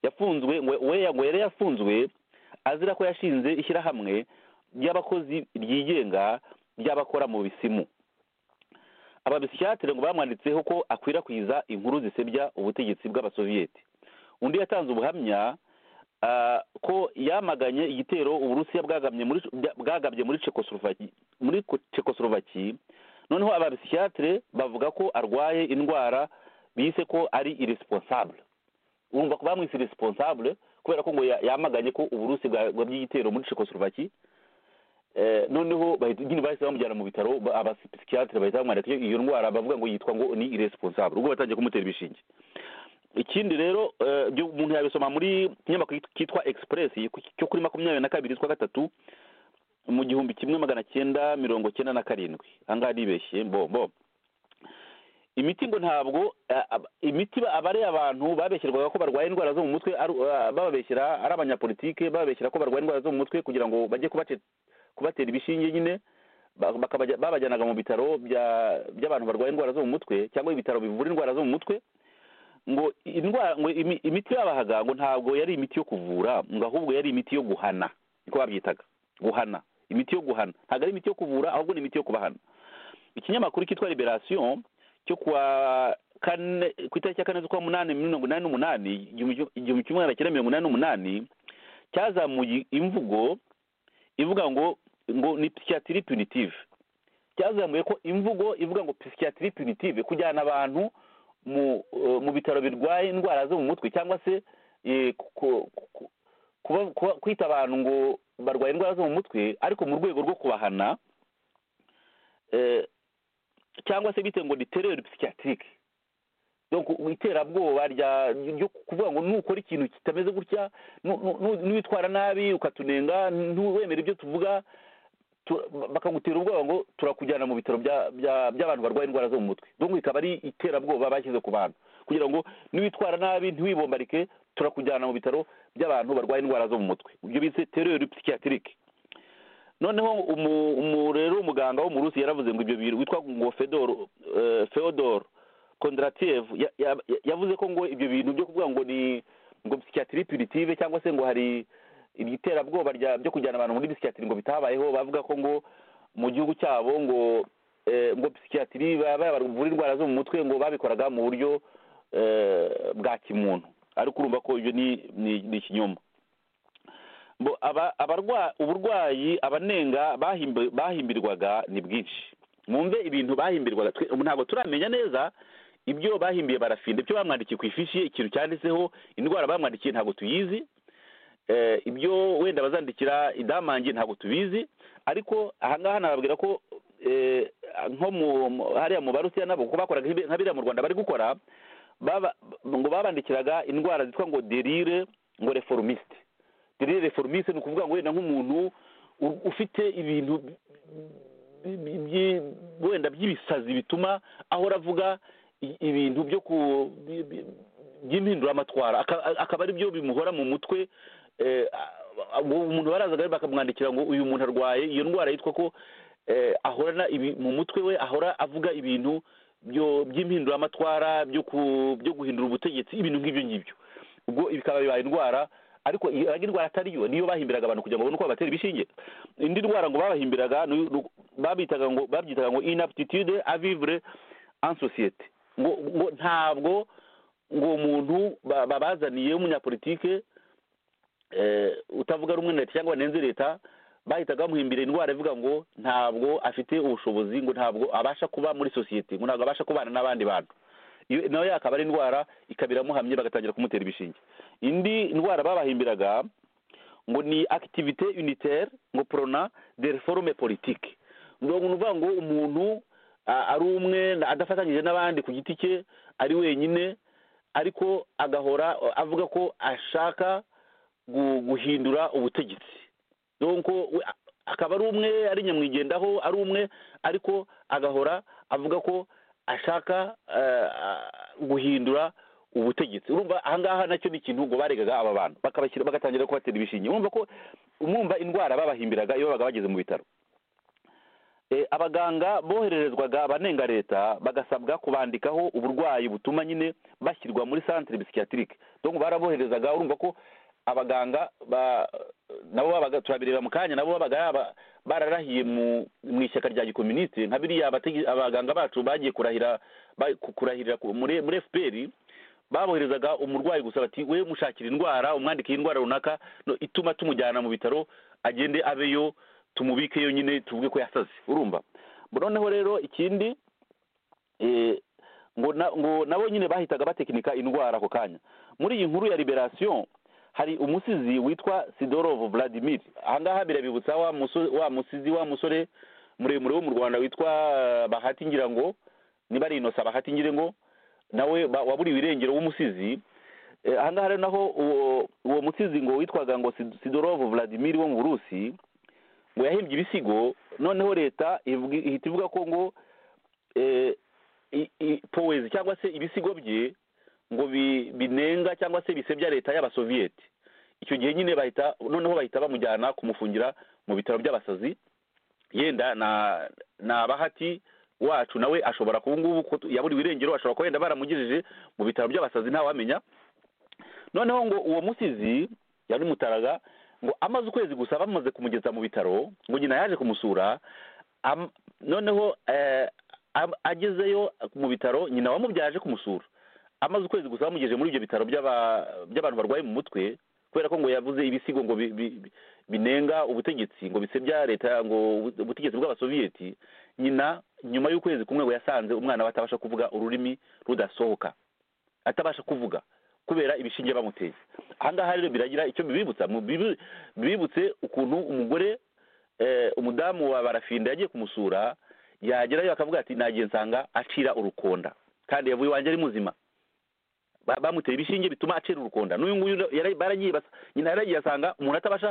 yafunzwe ngo we ngo yari yafunzwe azira ko yashinze ishyirahamwe ry'abakozi ryigenga ry'abakora mu bisimu ababisiyatire ngo bamwanditseho ko akwirakwiza inkuru zisebya ubutegetsi bw'abasoviyeti undi yatanze ubuhamya ah, ko yamaganye igitero uburusiya bwagamye muri bwagabye muri Czechoslovaki muri Czechoslovaki noneho ababisiyatire bavuga ko arwaye indwara bise ko ari irresponsible urumva ko bamwise irresponsible kubera ko ngo ya- yamaganye ko uburusi bwagabye igitero muri Czechoslovaki Eh, noneho bahita- nyine bahise bamujyana mu bitaro ba- abapsikiyatire bahita bamwandika iyo- iyo ndwara bavuga ngo yitwa ngo ni irresponsible ubwo batangiye kumutera ibishinge ikindi rero eh, ibyo umuntu yabisoma muri kinyamakuru cyitwa express cyo kuri makumyabiri na kabiri z'ukwa gatatu mu gihumbi kimwe magana cyenda mirongo cyenda na karindwi ahangaha nibeshye mbo mbo imiti ngo ntabwo eh, ab- imiti ba- aba ari abantu babeshyerwaga ko barwaye indwara zo mu mutwe ari- eh, bababeshyera ari abanyapolitike bababeshyera ko barwaye indwara zo mu mutwe kugira ngo bajye kubate- kubatera ibishinge nyine ba- bakabajya- babajyanaga mu bitaro bya- by'abantu barwaye indwara zo mu mutwe cyangwa ibitaro bivura indwara zo mu mutwe ngo indwara ngo imi- imiti babahaga ngo ntabwo yari imiti yo kuvura ngo ahubwo yari imiti yo guhana niko babyitaga guhana imiti yo guhana ntabwo ari imiti yo kuvura ahubwo ni imiti yo kubahana ikinyamakuru cyitwa liberation cyo kuwa kane ku itariki ya kane z'ukwa munani mirongo inani n'umunani igihumbi igihumbi kimwe magana cyenda mirongo inani n'umunani cyazamuye imvugo ivuga ngo ngo ni psychiatrie punitive cyazamuye ko imvugo ivuga ngo psychiatrie punitive kujyana abantu mu eh, mu bitaro birwaye indwara zo mu mutwe cyangwa se eh, ku- ku- kuba- kuba- kwita abantu ngo barwaye indwara zo mu mutwe ariko mu rwego rwo kubahana eh, cyangwa se bite ngo ni tereri psikiyatirike donc iterabwoba rya ryo kuvuga ngo nukora ikintu kitameze gutya nu- nu- nu- niwitwara nabi ukatunenga ntiwemere ibyo tuvuga tu- bakagutera ubwoba ngo turakujyana mu bitaro bya- bya- by'abantu barwaye indwara zo mu mutwe donc ikaba ari iterabwoba bashyize ku bantu kugira ngo niwitwara nabi ntiwibombarike turakujyana mu bitaro by'abantu barwaye indwara zo mu mutwe ibyo bise tereri psikiyatirike noneho umu- umu- rero umuganga wo mu rusi yaravuze ngo ibyo bintu witwa ngo fedor eh, feodor kondratiev ya- ya- yavuze ko ngo ibyo bintu byo kuvuga ngo ni ngo psychiatrie punitive cyangwa se ngo hari iriterabwoba rya- byo kujyana abantu muri psychiatrie ngo bitabayeho bavuga ko ngo mu gihugu cyabo ngo eh, ngo psychiatrie baba bavura indwara zo mu mutwe ngo babikoraga mu buryo eh, bwa kimuntu ariko urumva ko ibyo ni ni- ni ikinyoma bo aba abarwa uburwayi abanenga bahimbi- bahimbirwaga ni bwinshi mwumve ibintu bahimbirwaga twe- ubu ntabwo turamenya neza ibyo bahimbiye barafinda ibyo bamwandikiye ku ifishi ye, ikintu cyanditseho indwara bamwandikiye ntabwo tuyizi eh, ibyo wenda bazandikira idamangi ntabwo tubizi ariko ahangaha nababwira ko eh, nko mu- mu- hariya mu barusiya nabo kuko bakoraga nk'ibi- nka biriya mu rwanda bari gukora baba- ngo babandikiraga indwara zitwa ngo derire ngo reformisite derire reformisite ni ukuvuga ngo wenda nk'umuntu u- ufite ibintu bi- bi- bi- wenda by'ibisazi bituma ahora avuga i- ibintu byo ku bi- bi- by'impinduramatwara Aka- akaba ari byo bimuhora mu mutwe eh, a- a- uwo umuntu barazaga bakamwandikira ngo uyu muntu arwaye iyo ndwara yitwa ko eh, ahorana ibi- mu mutwe we ahora avuga ibintu byo by'impinduramatwara byo ku- byo guhindura ubutegetsi ibintu nk'ibyo ngibyo ubwo bikaba bibaye indwara ariko iyo ari indwara atari yo niyo bahimbiraga abantu kugira ngo babone uko babatera ibishinge indi ndwara ngo babahimbiraga ni- ni- babitaga ngo babyitaga ngo inaptitude avivre en societe ngo ngo ntabwo ngo umuntu ba- babazaniye w'umunyapolitike eh, utavuga rumwe na leta cyangwa wanenze leta bahitaga bamuhimbira indwara ivuga ngo ntabwo afite ubushobozi ngo ntabwo abasha kuba muri sosiyete ngo ntabwo abasha kubana n'abandi bantu Iyo- nawe yakaba ari indwara ikaba iramuhamye bagatangira kumutera ibishinge indi ndwara babahimbiraga ngo ni activité unitaire ngo prona de reforme politique ngo ni ukuvuga ngo umuntu a- ari umwe adafatanyije n'abandi ku giti cye ari wenyine ariko agahora avuga ko ashaka gu- guhindura ubutegetsi donc we- a- akaba ari umwe ari nyamwigendaho ari umwe ariko agahora avuga ko ashaka eh, a- guhindura ubutegetsi urumva ahangaha nacyo ni ikintu ngo baregaga aba bantu bakabashyira bagatangira kubatera ibishinge urumva ko umwumva indwara babahimbiraga iyo babaga bageze mu bitaro Eh, abaganga bohererezwaga abanenga leta bagasabwa kubandikaho uburwayi butuma nyine bashyirwa muri centre psychiatrique donc baraboherezaga urumva ko abaganga ba- nabo babaga turabireba mu kanya nabo babaga yaba- bararahiye mu mu ishyaka rya gikomuniste nka biriya abategi- abaganga bacu bagiye kurahira ba- ku- kurahirira ku- muri muri fpr baboherezaga umurwayi gusa bati we mushakira indwara umwandikiye indwara runaka no- ituma tumujyana mu bitaro agende abeyo tumubikeyo nyine tuvuge ko yasaze urumva noneho rero ikindi eh, ngo na- ngo nabo nyine bahitaga batekinika indwara ako kanya muri iyi nkuru ya liberation hari umusizi witwa sidorov vladimir ahangaha birabibutsa wa muso- wa musizi wa musore muremure wo mu rwanda witwa eh, bahati ngira ngo niba ari inosa bahati ngire ngo nawe ba- waburiwe irengero w'umusizi Eh, ahangaha rero naho uwo uwo musizi ngo witwaga ngo Sid- sidorov vladimir wo mu burusi ngo yahimbye ibisigo noneho leta ivuga- ihita ivuga ko ngo eh, i- i- powezi cyangwa se ibisigo bye ngo bi- binenga cyangwa se bisebya leta y'abasoviyeti icyo gihe nyine bahita noneho bahita bamujyana kumufungira mu bitaro by'abasazi yenda na na bahati wacu nawe ashobora kuba ngubu ko yaburiwe irengero ashobora kuba yenda baramugejeje mu bitaro by'abasazi ntawamenya noneho ngo uwo musizi yari mutaraga ngo amaze ukwezi gusa bamaze kumugeza mu bitaro ngo nyina yaje kumusura am- noneho eh, am- agezeyo mu bitaro nyina wamubyaye aje kumusura amaze ukwezi gusa bamugejeje muri ibyo bitaro by'aba- by'abantu barwaye mu mutwe kubera ko ngo yavuze ibisigo ngo bi- bi- bi- binenga ubutegetsi ngo bisebya leta ngo ubu- ubutegetsi bw'abasoviyeti nyina nyuma y'ukwezi kumwe ngo yasanze umwana we atabasha kuvuga ururimi rudasohoka atabasha kuvuga kubera ibishinge bamuteye ahangaha rero biragira icyo bibibutsa Mu bibi- bibutse ukuntu umugore eh, umudamu wa barafinda yagiye kumusura yagerayo akavuga ati nagiye nsanga acira urukonda kandi yavuye iwanjye ari muzima Ba- bamuteye ibishinge bituma acira urukonda n'uyu nguyu yara- baragiye basa- nyina yaragiye asanga umuntu atabasha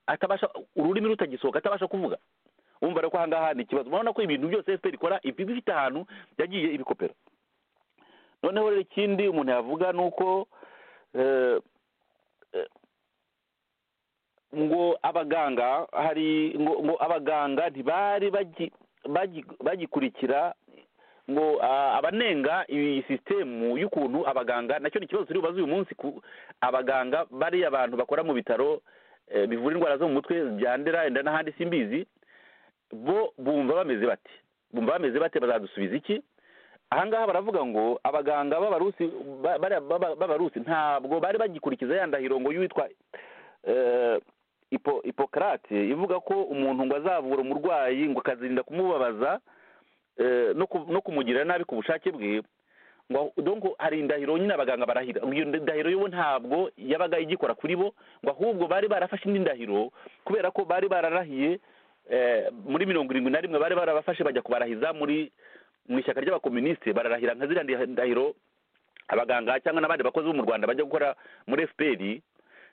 atabasha ururimi rutagisohoka atabasha kuvuga wumva rero ko ahangaha ni ikibazo urabona ko ibintu byose fpr ikora ibi bifite ahantu yagiye ibikopera noneho rero ikindi umuntu yavuga ni uko eh, eh, ngo abaganga hari ngo ngo abaganga ntibari bagi- bagi- bagikurikira ngo ah, abanenga iyi sisitemu y'ukuntu abaganga nacyo ni ikibazo turi bubaze uyu munsi ku abaganga bariya abantu bakora mu bitaro eh, bivura indwara zo mu mutwe byandera enda n'ahandi simbizi bo bumva bameze bate bumva bameze bate bazadusubiza iki ahangaha baravuga ngo abaganga b'abarusi ba- bariya b'aba- b'abarusi ntabwo bari bagikurikiza ya ndahiro ngo y'uwitwa eh, Hipo- hipokarate ivuga ko umuntu ngo azavura umurwayi ngo akazirinda kumubabaza eh, no ku- no kumugirira nabi ku bushake bwe ngo donc hari indahiro nyine abaganga barahira Ngo iyo ndahiro yo ntabwo yabaga igikora kuri bo ngo ahubwo bari barafashe indi ndahiro kubera ko bari bararahiye eh, muri mirongo irindwi na rimwe bari barabafashe bajya kubarahiza muri mu ishyaka ry'abakomunisite bararahira nka ziriya ndahiro abaganga cyangwa n'abandi bakozi bo mu rwanda bajya gukora muri fpr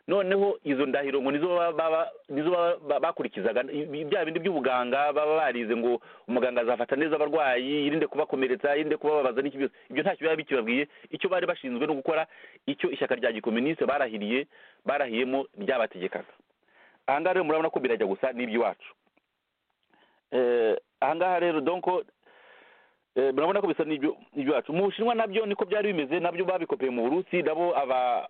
noneho izo ndahiro ngo nizo baba- baba- nizo baba- ba- bakurikizaga I- bya bindi by'ubuganga baba barize ngo umuganga azafata neza abarwayi yirinde kubakomeretsa yirinde kubababaza n'iki byose ibyo ntacyo biba bikibabwiye icyo bari bashinzwe no gukora icyo ishyaka rya gikomuniste barahiriye barahiyemo ryabategekaga ahangaha rero murabona ko birajya gusa n'iby'iwacu Eh, ahangaha rero donko Eh, murabona ko bisa n'ibyo ibyacu mu bushinwa nabyo niko byari bimeze nabyo babikopeye mu burusi nabo aba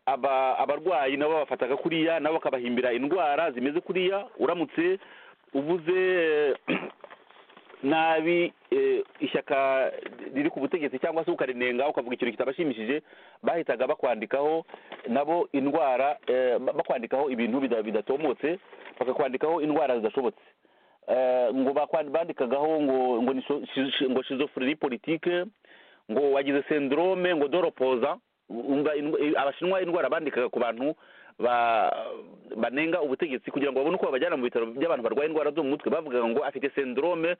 aba abarwayi nabo bafataga kuriya nabo bakabahimbira indwara zimeze kuriya uramutse uvuze eh, nabi eh, ishyaka riri ku butegetsi cyangwa se ukarinenga ukavuga ikintu kitabashimishije bahitaga bakwandikaho nabo indwara eh, ba- bakwandikaho ibintu bida- bidatomotse bakakwandikaho indwara zidashobotse Eh, ngo bakwa- bandikagaho ngo ngo ni sho- shi- shi- ngo schizophrenie politique ngo wagize syndrome ngo doropoza umva indwa- eh, abashinwa indwara bandikaga ku bantu ba banenga ubutegetsi kugira ngo babone uko babajyana mu bitaro by'abantu barwaye indwara zo mu mutwe bavugaga ngo afite syndrome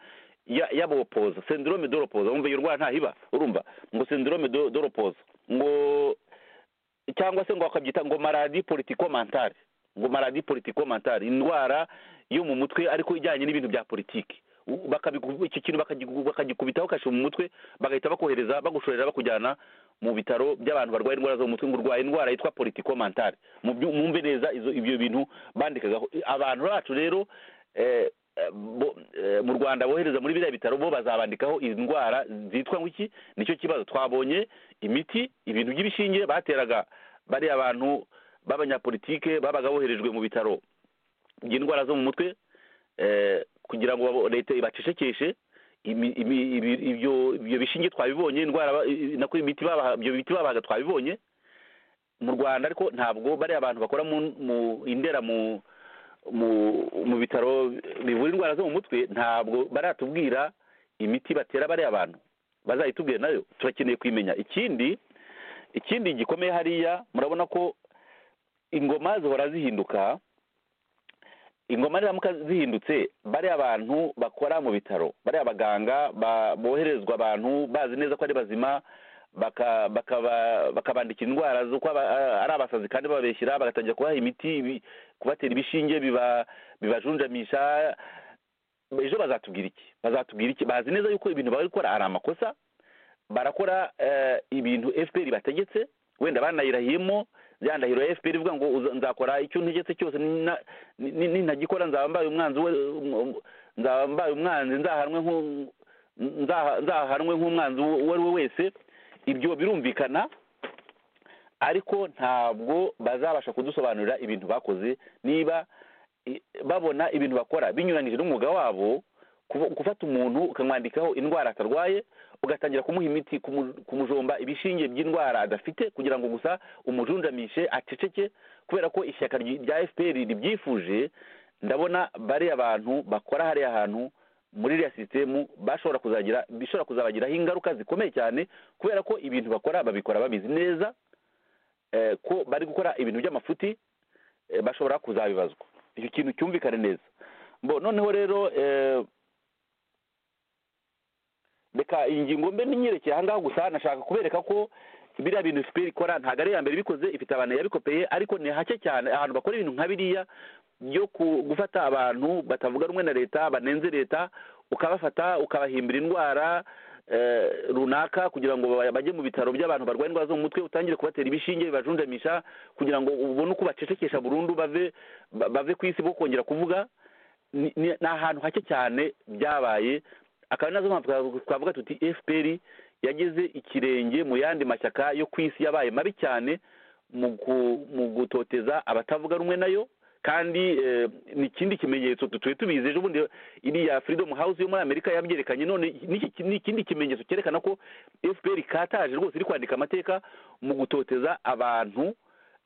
ya- y'abopoza syndrome doropoza umva iyo ndwara ntahiba urumva ngo syndrome do- doropoza ngo cyangwa se ngo bakabyita ngo maladi politico mentale ngo maladi politico mentale indwara yo mu mutwe ariko ijyanye n'ibintu bya politiki U- bakabiku- icyo kintu bakagiku- bakagikubitaho kashi mu mutwe bagahita bakohereza bagushorera bakujyana mu bitaro by'abantu barwaye indwara zo mu mutwe ngo urwaye indwara yitwa politico mentale mu byu- mwumve neza izo- ibyo bintu bandikagaho abantu bacu rero eh, eh, bo- eh, mu rwanda bohereza muri biriya bitaro bo bazabandikaho indwara zitwa ngwiki nicyo kibazo twabonye imiti ibintu by'ibishinge bateraga bariya abantu b'abanyapolitike babaga boherejwe mu bitaro by'indwara zo mu mutwe eh, kugira ngo babo- leta ibacecekeshe imi- imi- ibi- ibyo ibyo bishinge twabibonye indwara ba- i- i- nako imiti babaha- ibyo biti babaga twabibonye mu rwanda ariko ntabwo bariya abantu bakora mu mu- indera mu mu mu bitaro bivura indwara zo mu mutwe ntabwo baratubwira imiti batera bariya abantu bazayitubwire nayo turakeneye kuyimenya ikindi ikindi gikomeye hariya murabona ko ingoma zihora zihinduka ingoma niramuka zihindutse bariya abantu bakora mu bitaro bariya baganga ba- boherezwa abantu bazi neza ko ari bazima baka- bakaba- bakabandikira indwara z'uko aba- ari abasazi kandi babeshyira bagatangira kubaha imiti ibi- kubatera ibishinge biba- bibajunjamisha ejo bazatubwira iki bazatubwira iki bazi neza yuko ibintu bari gukora ari amakosa barakora eh, ibintu fpr bategetse wenda banayirahiyemo ya ndahiro ya fpr ivuga ngo uza- nzakora icyo ntegetse cyose nina- ni- nintagikora nzaba mbaye umwanzi we nzaba mbaye umwanzi nzahanwe nk'u- nzaha- nzahanwe nk'umwanzi uwo ari we wese ibyo birumvikana ariko ntabwo bazabasha kudusobanurira ibintu bakoze niba i- babona ibintu bakora binyuranije n'umwuga wabo kuba- gufata umuntu ukamwandikaho indwara atarwaye ugatangira kumuha imiti kumu- kumujomba ibishinge by'indwara adafite kugira ngo gusa umujunjamishe aceceke kubera ko ishyaka ry- rya fpr ribyifuje ndabona bariya bantu bakora hariya hantu muri iriya sisitemu bashobora kuzagira bishobora kuzabagiraho ingaruka zikomeye cyane kubera ko ibintu bakora babikora babizi neza eh, ko bari gukora ibintu by'amafuti eh, bashobora kuzabibazwa icyo kintu cyumvikane neza mbo noneho rero eh, reka iyi ngingo mbe ninyerekeye ahangaha gusa nashaka kubereka ko biriya bintu fpr ikora ntabwo ari iya mbere ibikoze ifite abantu yabikopeye ariko ni hake cyane ahantu bakora ibintu nka biriya byo ku- gufata abantu batavuga rumwe na leta banenze leta ukabafata ukabahimbira indwara eh, runaka kugira ngo ba- bajye mu bitaro by'abantu barwaye indwara zo mu mutwe utangire kubatera ibishinge bibajunjamisha kugira ngo ubone uko bacecekesha burundu bave ba- bave ku isi bo kongera kuvuga ni ni- ni ahantu hake cyane byabaye akaba nazo mpamvu twavuga- twavuga tuti fpr yageze ikirenge mu yandi mashyaka yo ku isi yabaye mabi cyane mu gu- mu gutoteza abatavuga rumwe nayo kandi eh, ni ikindi kimenyetso tutuye tubizi ejo bundi iriya freedom house yo muri amerika yabyerekanye none n'iki- ni ikindi kimenyetso cyerekana ko fpr ikataje rwose iri kwandika amateka mu gutoteza abantu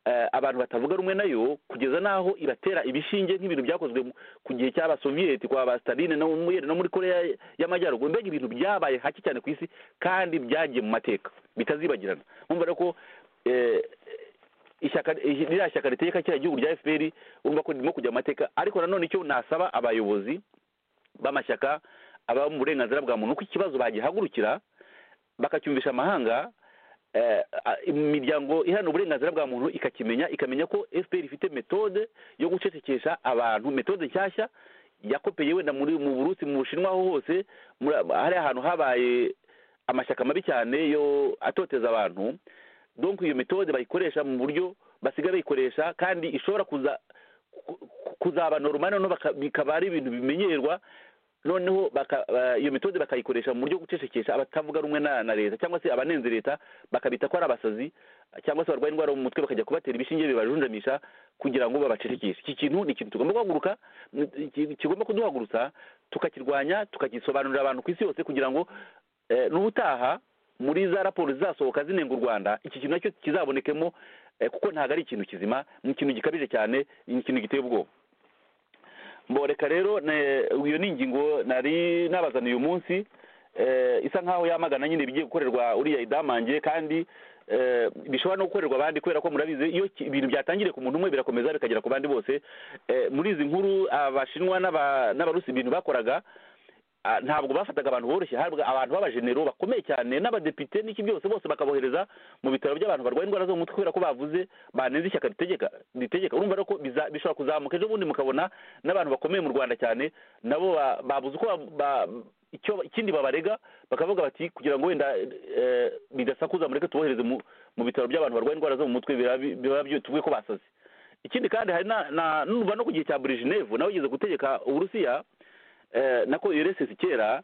eh, abantu batavuga rumwe nayo kugeza n'aho ibatera ibishinge nk'ibintu byakozwe mu- ku gihe cy'abasoviyeti kwa ba staline no muri no muri korea y'amajyaruguru mbega ibintu byabaye hake cyane ku isi kandi byagiye mu mateka bitazibagirana umva rero ko eh, ishyaka ririya shyaka ritegeka kiriya gihugu rya fpr urumva ko ririmo kujya mu mateka ariko nanone icyo nasaba abayobozi b'amashyaka aba mu burenganzira bwa muntu ko ikibazo bagihagurukira bakacyumvisha amahanga eh, a- imiryango iharanira uburenganzira bwa muntu ikakimenya ikamenya ko fpr ifite metode yo gucecekesha abantu metode nshyashya yakopeye wenda muri mu burusi mu bushinwa aho hose muri- hariya ahantu habaye amashyaka mabi cyane yo atoteza abantu donc iyo metode bayikoresha mu buryo basigaye bayikoresha kandi ishobora kuza ku- ku- kuzaba normal noneho baka- bikaba ari ibintu bimenyerwa noneho baka- ba- iyo metode bakayikoresha mu buryo bwo gucecekesha abatavuga rumwe na na leta cyangwa se abanenze leta bakabita ko ari abasazi cyangwa se barwaye indwara yo mu mutwe bakajya kubatera ibishinge bibajunjamisha kugira ngo babacecekeshe iki kintu ni ikintu tugomba guhaguruka ni- iki- kigomba kuduhagurutsa tukakirwanya tukagisobanurira abantu ku isi yose kugira ngo eh, n'ubutaha muri za raporo zizasohoka zinenga u rwanda iki kintu nacyo kizabonekemo eh, kuko ntabwo ari ikintu kizima ni ikintu gikabije cyane ni ikintu giteye ubwoba mboreka rero ne- iyo ni ingingo nari nabazaniye uyu munsi eh, isa nkaho yamagana nyine ibigiye gukorerwa uriya idamange kandi eh, bishobora no gukorerwa abandi kubera ko murabizi iyo ki- ibintu byatangiriye ku muntu umwe birakomeza bikagera ku bandi bose Eh, muri izi nkuru abashinwa n'aba- n'abarusi ibintu bakoraga ah, ntabwo bafataga abantu boroshye habwa abantu b'abajenero bakomeye cyane n'abadepite n'iki byose bose bakabohereza mu bitaro by'abantu barwaye indwara zo mu mutwe kubera ko bavuze banenze ishyaka ritegeka ritegeka urumva rero ko biza- bishobora kuzamuka ejo bundi mukabona n'abantu bakomeye mu rwanda cyane nabo ba- babuze uko ba- ba- icyo ikindi babarega bakavuga bati kugira ngo wenda eh, bidasakuza mureke tubohereze mu mu bitaro by'abantu barwaye indwara zo mu mutwe biba bi- biba byo- tuvuge ko basaze ikindi kandi hari na na- numva no ku gihe cya burujineve nawe ugeze gutegeka uburusiya eh, nako ursc kera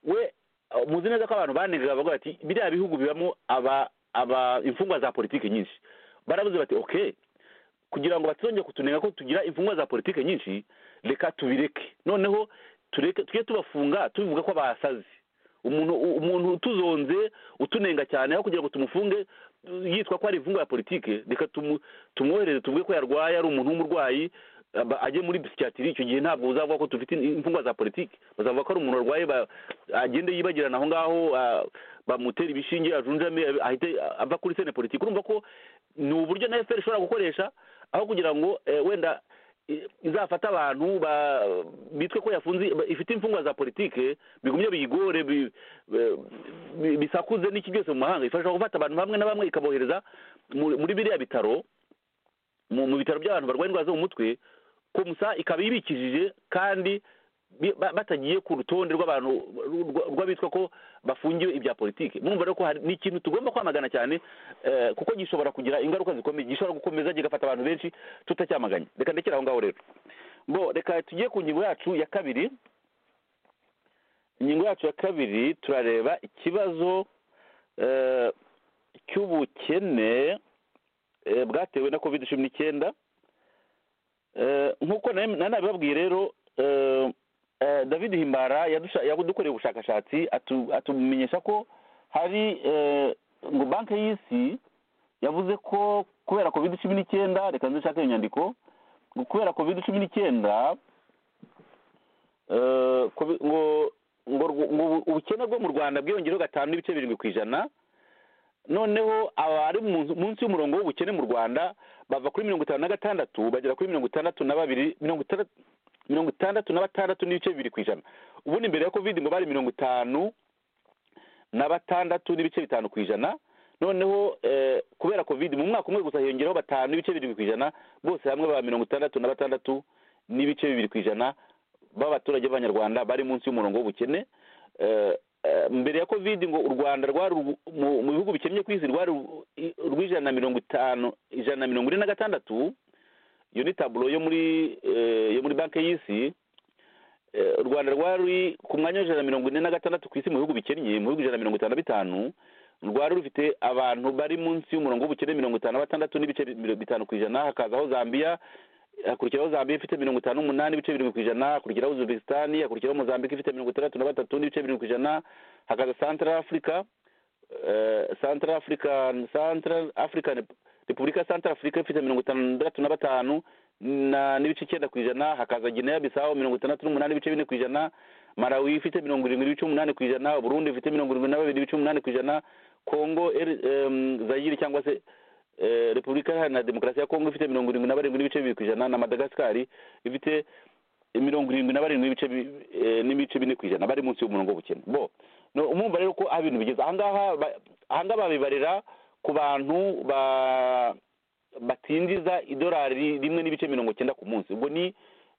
we uh, muzi neza ko abantu banengaga bavuga bati biriya bihugu bibamo aba aba imfungwa za politiki nyinshi baravuze bati okay kugira ngo batuzongere kutunenga ko tugira imfungwa za politiki nyinshi reka tubireke noneho tureke tujye tubafunga tubivuga ko basaze umuntu u- umuntu utuzonze utunenga cyane aho kugira ngo tumufunge uh, yitwa ko ari imfungwa ya politike reka tumu- tumwohereze tuvuge ko yarwaye ari umuntu w'umurwayi aba- ajye muri psychiatrie icyo gihe ntabwo uzavuga ko dufite imfungwa za politiki bazavuga ko ari umuntu warwaye ba- agende yibagirana aho ngaho ah, bamutera ibishinge ajunjame ahite ava kuri sene politiki urumva ko ni uburyo na fpr ishobora gukoresha aho kugira ngo eh, wenda i- izafata abantu ba- bitwe ko yafunze ifite imfungwa za politike bigumye biyigore bi- bi- bi- bisakuze n'iki byose mu mahanga ifasha gufata abantu bamwe na bamwe ikabohereza mu- muri biriya bitaro mu mu bitaro by'abantu barwaye indwara zo mu mutwe komusa ikaba ibikijije kandi bi- ba- batagiye ku rutonde rw'abantu rw- rw'abitwa ko bafungiwe ibya politiki murumva rero ko hari ni ikintu tugomba kwamagana cyane eh, kuko gishobora kugira ingaruka zikomeye gishobora gukomeza kigafata abantu benshi tutacyamaganye reka ndekere aho ngaho rero bo reka tujye ku ngingo yacu ya kabiri ingingo yacu ya kabiri turareba ikibazo eh, cy'ubukene eh, bwatewe na covid cumi n'icyenda Eh, nk'uko nari nabibabwiye rero eh, eh, david himbara yadusha- yadukoreye ubushakashatsi atu- atumenyesha ko hari eh, ngo banki y'isi yavuze ko kubera covid cumi n'icyenda reka nzishake iyo nyandiko ngo kubera covid cumi n'icyenda eh, kovi- ngo ngo rwo- ngo ubu- ubukene bwo mu rwanda bwiyongereho gatanu n'ibice birindwi ku ijana noneho abari mu- munsi y'umurongo w'ubukene mu rwanda bava kuri mirongo itanu na gatandatu bagera kuri mirongo itandatu na babiri mirongo itandatu mirongo itandatu na batandatu n'ibice bibiri ku ijana ubundi mbere ya covid ngo bari mirongo itanu na batandatu n'ibice bitanu ku ijana noneho eh, kubera covid mu mwaka umwe gusa hiyongeraho batanu n'ibice birindwi ku ijana bose hamwe baba mirongo itandatu na batandatu n'ibice bibiri ku ijana b'abaturage b'abanyarwanda bari munsi y'umurongo w'ubukene Eh, eh, mbere ya covid ngo u rwanda rwari urw- mu mu bihugu bikennye ku isi rwari u- i- urw'ijana na mirongo itanu ijana na mirongo ine na gatandatu iyo ni taburo yo muri eh, yo muri banki y'isi Eh, u rwanda rwari ku mwanya w'ijana na mirongo ine na gatandatu ku isi mu bihugu bikennye mu bihugu ijana na mirongo itanu na bitanu rwari rufite abantu bari munsi y'umurongo w'ubukene mirongo itanu na batandatu n'ibice bi- bitanu ku ijana hakazaho zambia hakurikiraho zambia ifite mirongo itanu n'umunani ibice birindwi ku ijana hakurikiraho uzbekisitani hakurikiraho mozambique ifite mirongo itandatu na batatu n'ibice birindwi ku ijana hakaza central africa eh, central african central african repubulika ya central africa ifite mirongo itandatu na batanu na n'ibice icyenda ku ijana hakaza gineya bisaho mirongo itandatu n'umunani ibice bine ku ijana marawi ifite mirongo irindwi n'ibice umunani ku ijana burundi ifite mirongo irindwi na babiri ibice umunani ku ijana kongo er- em, zayiri cyangwa se eh, repubulika iharanira demokarasi ya kongo ifite mirongo irindwi na barindwi n'ibice bibiri ku ijana na madagasikari ifite mirongo irindwi na barindwi n'ibice bi- eh, n'ibice bine ku ijana bari munsi y'umurongo w'ubukene bo no umumva rero ko aho ibintu bigeze ahangaha ba- ahangaha babibarira ku bantu ba batinjiza idolari rimwe n'ibice mirongo cyenda ku munsi ubwo ni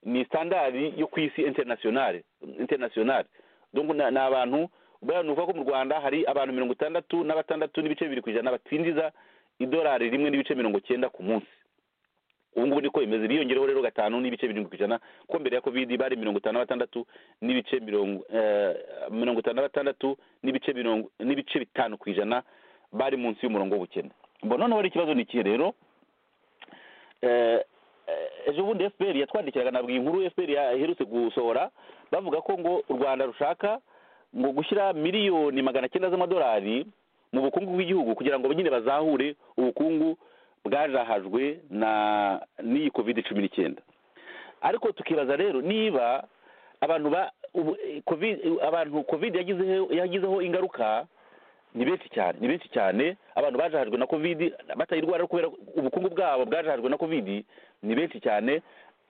ni standard yo ku isi internationale internationale donc na- ni abantu ubwo nuvuga ko mu rwanda hari abantu mirongo itandatu na batandatu n'ibice bibiri ku ijana batinjiza idolari rimwe n'ibice mirongo cyenda ku munsi ubu ngubu niko bimeze biyongereho rero gatanu n'ibice birindwi ku ijana kuko mbere ya covid bari mirongo itanu na batandatu n'ibice mirongo eh, mirongo itanu na batandatu n'ibice mirongo n'ibice bitanu ku ijana bari munsi y'umurongo w'ubukene bo noneho rero ikibazo ni ikihe rero eh, eh, ejo bundi fpr yatwandikiraga nabwiye inkuru fpr yaherutse gusohora bavuga ko ngo u rwanda rushaka ngo gushyira miliyoni magana cyenda z'amadolari mu bukungu bw'igihugu kugira ngo nyine bazahure ubukungu bwajahajwe na n'iyi covid cumi n'icyenda ariko tukibaza rero niba abantu ba ubu- covid abantu covid yagizeho yagizeho ingaruka ni benshi cyane ni benshi cyane abantu bajahajwe na covid batayirwara ariko kubera ubukungu bwabo bwajahajwe na covid ni benshi cyane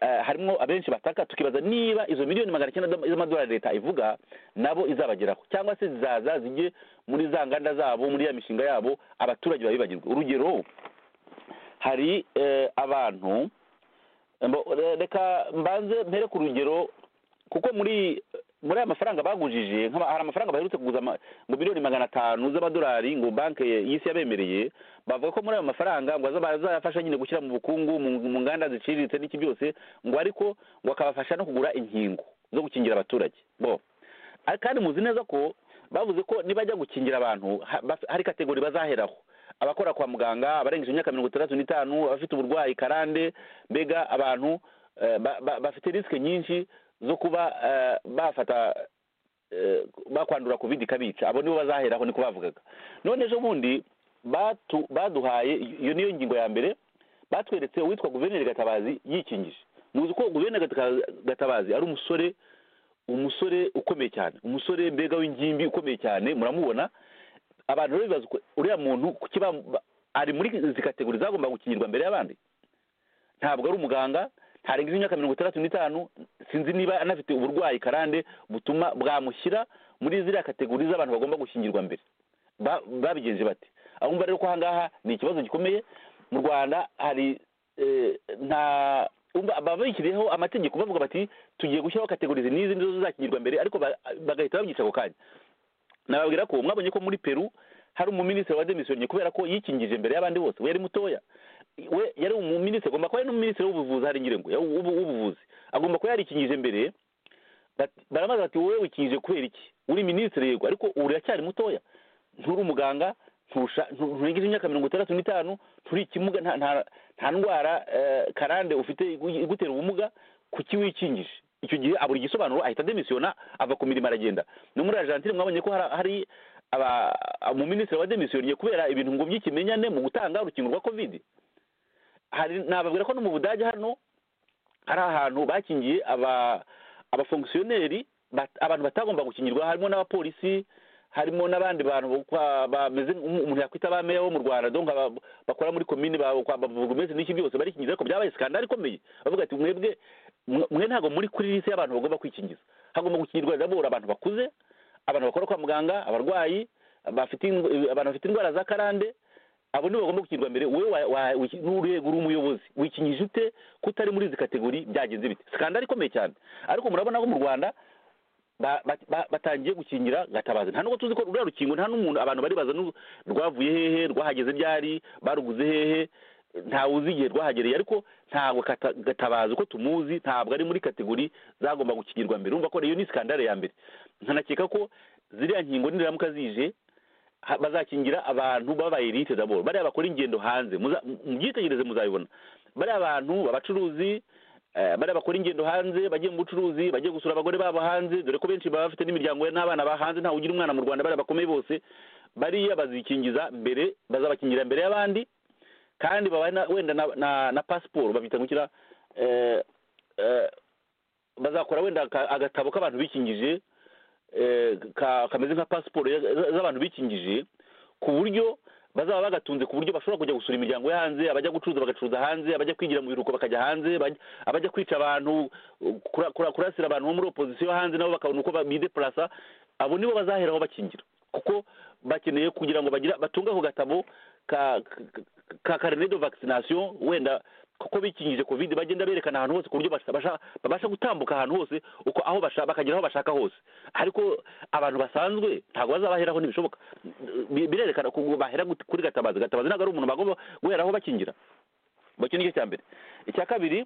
Eh, harimo abenshi bataka tukibaza niba izo miliyoni magana cyenda z'amadolari leta ivuga nabo izabageraho cyangwa se zizaza zijye muri za nganda zabo muri ya mishinga yabo abaturage babibagirwa urugero hari eh, abantu Mbo- re- reka mbanze mpere ku rugero kuko muri muri aya mafaranga bagujije nk'aba- hari amafaranga baherutse kuguza ama- ngo miliyoni magana atanu z'amadolari ngo banki y'isi yabemereye bavuga ko muri ayo mafaranga ngo azaba- azayafasha nyine gushyira mu bukungu mu mu nganda ziciriritse n'iki byose ngo ariko ngo akabafasha no kugura inkingo zo gukingira abaturage bo Ariko kandi muzi neza ko bavuze ko nibajya gukingira abantu ha- baf- hari kategori bazaheraho abakora kwa muganga abarengeje imyaka mirongo itandatu n'itanu abafite uburwayi karande mbega abantu eh, ba- ba- bafite risike nyinshi zo kuba eh, bafata eh, bakwandura covid ikabica abo nibo bazaheraho niko bavugaga none ejo bundi batu- baduhaye iyo niyo ngingo ya mbere batweretse uwitwa guverineri gatabazi yikingije muzi ko guverineri Gata- gatabazi ari umusore umusore ukomeye cyane umusore mbega w'ingimbi ukomeye cyane muramubona abantu rero bibaza uko- uriya muntu kuki ba- ba- ari muri izi kategori zagomba gukingirwa mbere y'abandi ntabwo ari umuganga ntarenga imyaka mirongo itandatu n'itanu sinzi niba anafite uburwayi karande butuma bwamushyira muri ziriya kategori z'abantu bagomba gushyingirwa mbere Ba- babigenje bate ahumva rero ko ahangaha ni ikibazo gikomeye mu rwanda hari eh, nta umva baba bashyiriyeho amategeko bavuga bati tugiye gushyiraho kategori izi n'izi nizo zizakingirwa mbere ariko ba- bagahita babyica ako kanya nababwira ko mwabonye ko muri peru hari umuminisitiri wa demisiyonye kubera ko yikingije imbere y'abandi bose we yari mutoya we yari umuminisitiri agomba kuba ari n'umuminisitiri w'ubuvuzi hari nyirengo ya- w'ubu- w'ubuvuzi agomba kuba yarikingije imbere Bat- barabaza bati wowe wikingije kubera iki uri minisitiri yego ariko uracyari mutoya nturi umuganga nturusha- ntu- nturengeje imyaka mirongo itandatu n'itanu nturi ikimuga nta- nta- nta ndwara eh, karande ufite igu- igutera ubumuga kuki wikingije icyo gihe abura igisobanuro ahita demisiyona ava ku mirimo aragenda no muri argentine mwabonye ko hari- hari aba- umuminisitiri wa demisiyoniye kubera ibintu ngo by'ikimenyane mu gutanga urukingo rwa kovide hari nababwira ko no mu budage hano hari ahantu bakingiye aba abafongisiyoneri bat- abantu batagomba gukingirwa harimo n'abapolisi harimo n'abandi bantu bo kwa- bameze nk'umu- umuntu yakwita ba meya wo mu rwanda donc aba- bakora muri komini baburugumesi n'iki byose barikingiza ariko byabaye skandali ikomeye bavuga ati mwebwe mwe- mwe ntabwo muri kuri lisi y'abantu bagomba kwikingiza hagomba gukingirwa zabura abantu bakuze abantu bakora kwa muganga abarwayi bafite indw- abantu bafite indwara za karande abo nibo bagomba gukingirwa mbere wowe wa- wa- wiki- n'urwego uri umuyobozi wikingije ute ko utari muri izi kategori byagenze bite skandali ikomeye cyane ariko murabona ko mu rwanda ba- ba- ba- batangiye gukingira gatabazi nta nubwo tuzi ko ruriya rukingo nta n'umuntu abantu baribaza nu- rwavuye hehe rwahageze ryari baruguze hehe ntawe uzi igihe rwahagereye ariko ntabwo kata- gatabazi uko tumuzi ntabwo ari muri kategori zagomba gukingirwa mbere urumva ko iyo ni skandale ya mbere nkanakeka ko ziriya nkingo niramuka zije ha- bazakingira abantu b'abayelite daboro bariya bakora ingendo hanze muza- mubyitegereze muzabibona bariya abantu abacuruzi eh, bariya bakora ingendo hanze bagiye mu bucuruzi bagiye gusura abagore babo hanze dore ko benshi baba bafite n'imiryango n'abana ba hanze ntawe ugira umwana mu rwanda bariya bakomeye bose bariya bazikingiza mbere bazabakingira mbere y'abandi kandi babaye na- wenda na, na, na pasiporo babyita gukira eh, eh, bazakora wenda aka- agatabo k'abantu bikingije eh, ka- kameze nka pasiporo ya- za- z'abantu bikingije ku buryo bazaba bagatunze ku buryo bashobora kujya gusura imiryango yo hanze abajya gucuruza bagacuruza hanze abajya kwigira mu biruhuko bakajya hanze abajya- abajya kwica abantu kura- kura- kurasira abantu bo muri opozisiyo hanze nabo bakabona uko ba- bideplasa abo nibo bazaheraho bakingira kuko bakeneye kugira ngo bagira batunge ako gatabo ka ka karine de vaccination wenda kuko bikingije covid bagenda berekana ahantu hose ku buryo basha- basha- babasha gutambuka ahantu hose uko aho basha- bakagera aho bashaka hose ariko abantu basanzwe ntabwo bazabaheraho ntibishoboka Bi- birerekana ko bahera gut- kuri gatabazi gatabazi ntabwo ari umuntu bagomba guheraho bakingira bacyo nicyo cya mbere icya kabiri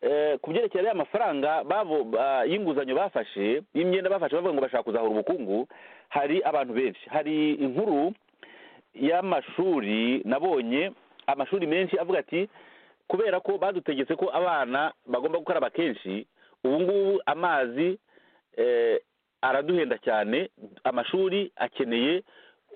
eh, ku byerekeye ariya mafaranga babo ba- y'inguzanyo bafashe y'imyenda bafashe bavuga ngo bashaka kuzahura ubukungu hari abantu benshi hari inkuru y'amashuri nabonye amashuri menshi avuga ati kubera ko badutegetse ko abana bagomba gukaraba kenshi ubu ngubu amazi eh, araduhenda cyane amashuri akeneye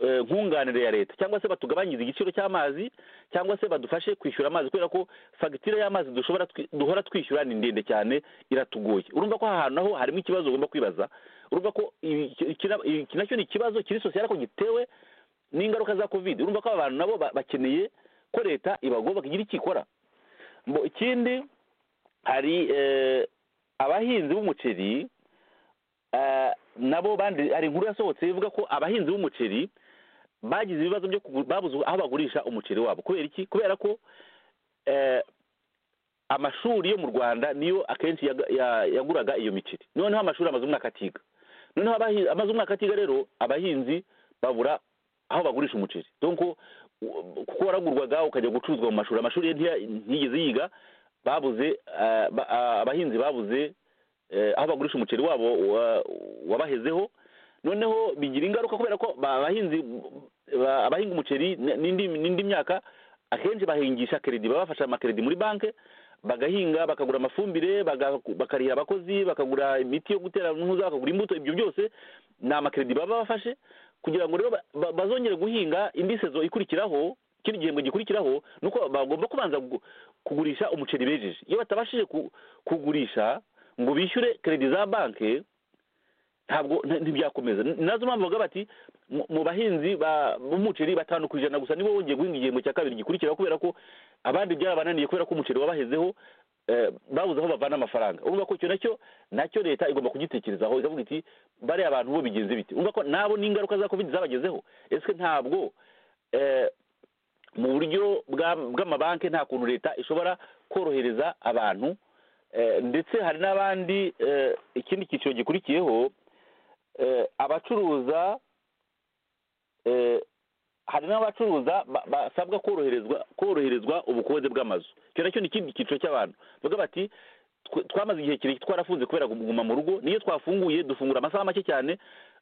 eh, nkunganire ya leta cyangwa se batugabanyirize igiciro cy'amazi cyangwa se badufashe kwishyura amazi kubera ko fagitire y'amazi dushobora twi- duhora twishyura ni ndende cyane iratugoye urumva ko aha hantu naho harimo ikibazo ugomba kwibaza urumva ko ibi- iki iki nacyo ni ikibazo kiri sosiyete ariko gitewe n'ingaruka za covid urumva ko aba bantu nabo ba- bakeneye ko leta ibagomba kugira icyo ikora Mbo- ikindi hari eh, abahinzi b'umuceri eh, nabo bandi hari inkuru yasohotse ivuga ko abahinzi b'umuceri bagize ibibazo byo kugu- babuze aho bagurisha umuceri wabo kubera iki kubera ko eh, amashuri yo mu rwanda niyo akenshi yaga- ya- yaguraga iyo miceri noneho amashuri amaze umwaka atiga noneho abahi- amaze umwaka atiga rero abahinzi babura aho bagurisha umuceri donc u- kuko waragurwaga ukajya gucuruzwa mu mashuri amashuri ye ntiya- ntiyigeze yiga babuze eh, ba- ah, abahinzi babuze eh, aho bagurisha umuceri wabo wa- wabahezeho noneho bigira ingaruka kubera ko ba- abahinzi ba- abahinga umuceri n- n'indi n'indi myaka akenshi bahingisha keredi baba bafashe amakeredi muri banki bagahinga bakagura amafumbire baga- bakarihira abakozi bakagura imiti yo gutera ntuza bakagura imbuto ibyo byose ni amakeredi baba bafashe kugira ngo rero ba- ba- bazongere guhinga indi sezo ikurikiraho kino gihembwe gikurikiraho ni uko bagomba kubanza gu- kugurisha umuceri bejeje iyo batabashije ku- kugurisha ngo bishyure keredi za banki ntabwo nta- ntibyakomeza Ni- nazo mpamvu bavuga bati mu- mu bahinzi ba- b'umuceri batanu ku ijana gusa nibo bongeye guhinga igihembwe cya kabiri gikurikira kubera ko abandi byarabananiye kubera ko umuceri wabahezeho eh, babuze aho bavana amafaranga urumva ko icyo nacyo nacyo leta igomba kugitekerezaho ikavuga iti bariya abantu bo bigenze biti urumva ko nabo n'ingaruka za covid zabagezeho ese ntabwo eh, mu buryo bwa- bw'amabanki nta kuntu leta ishobora korohereza abantu Eh, ndetse hari n'abandi eh, ikindi cyiciro gikurikiyeho eh, abacuruza eh, hari n'abacuruza ba- basabwa koroherezwa koroherezwa ubukode bw'amazu icyo nacyo ni ikindi cyiciro cy'abantu bavuga bati "Twe- twamaze igihe kirekire twarafunze kubera kuguma mu rugo niyo twafunguye dufungura amasaha make cyane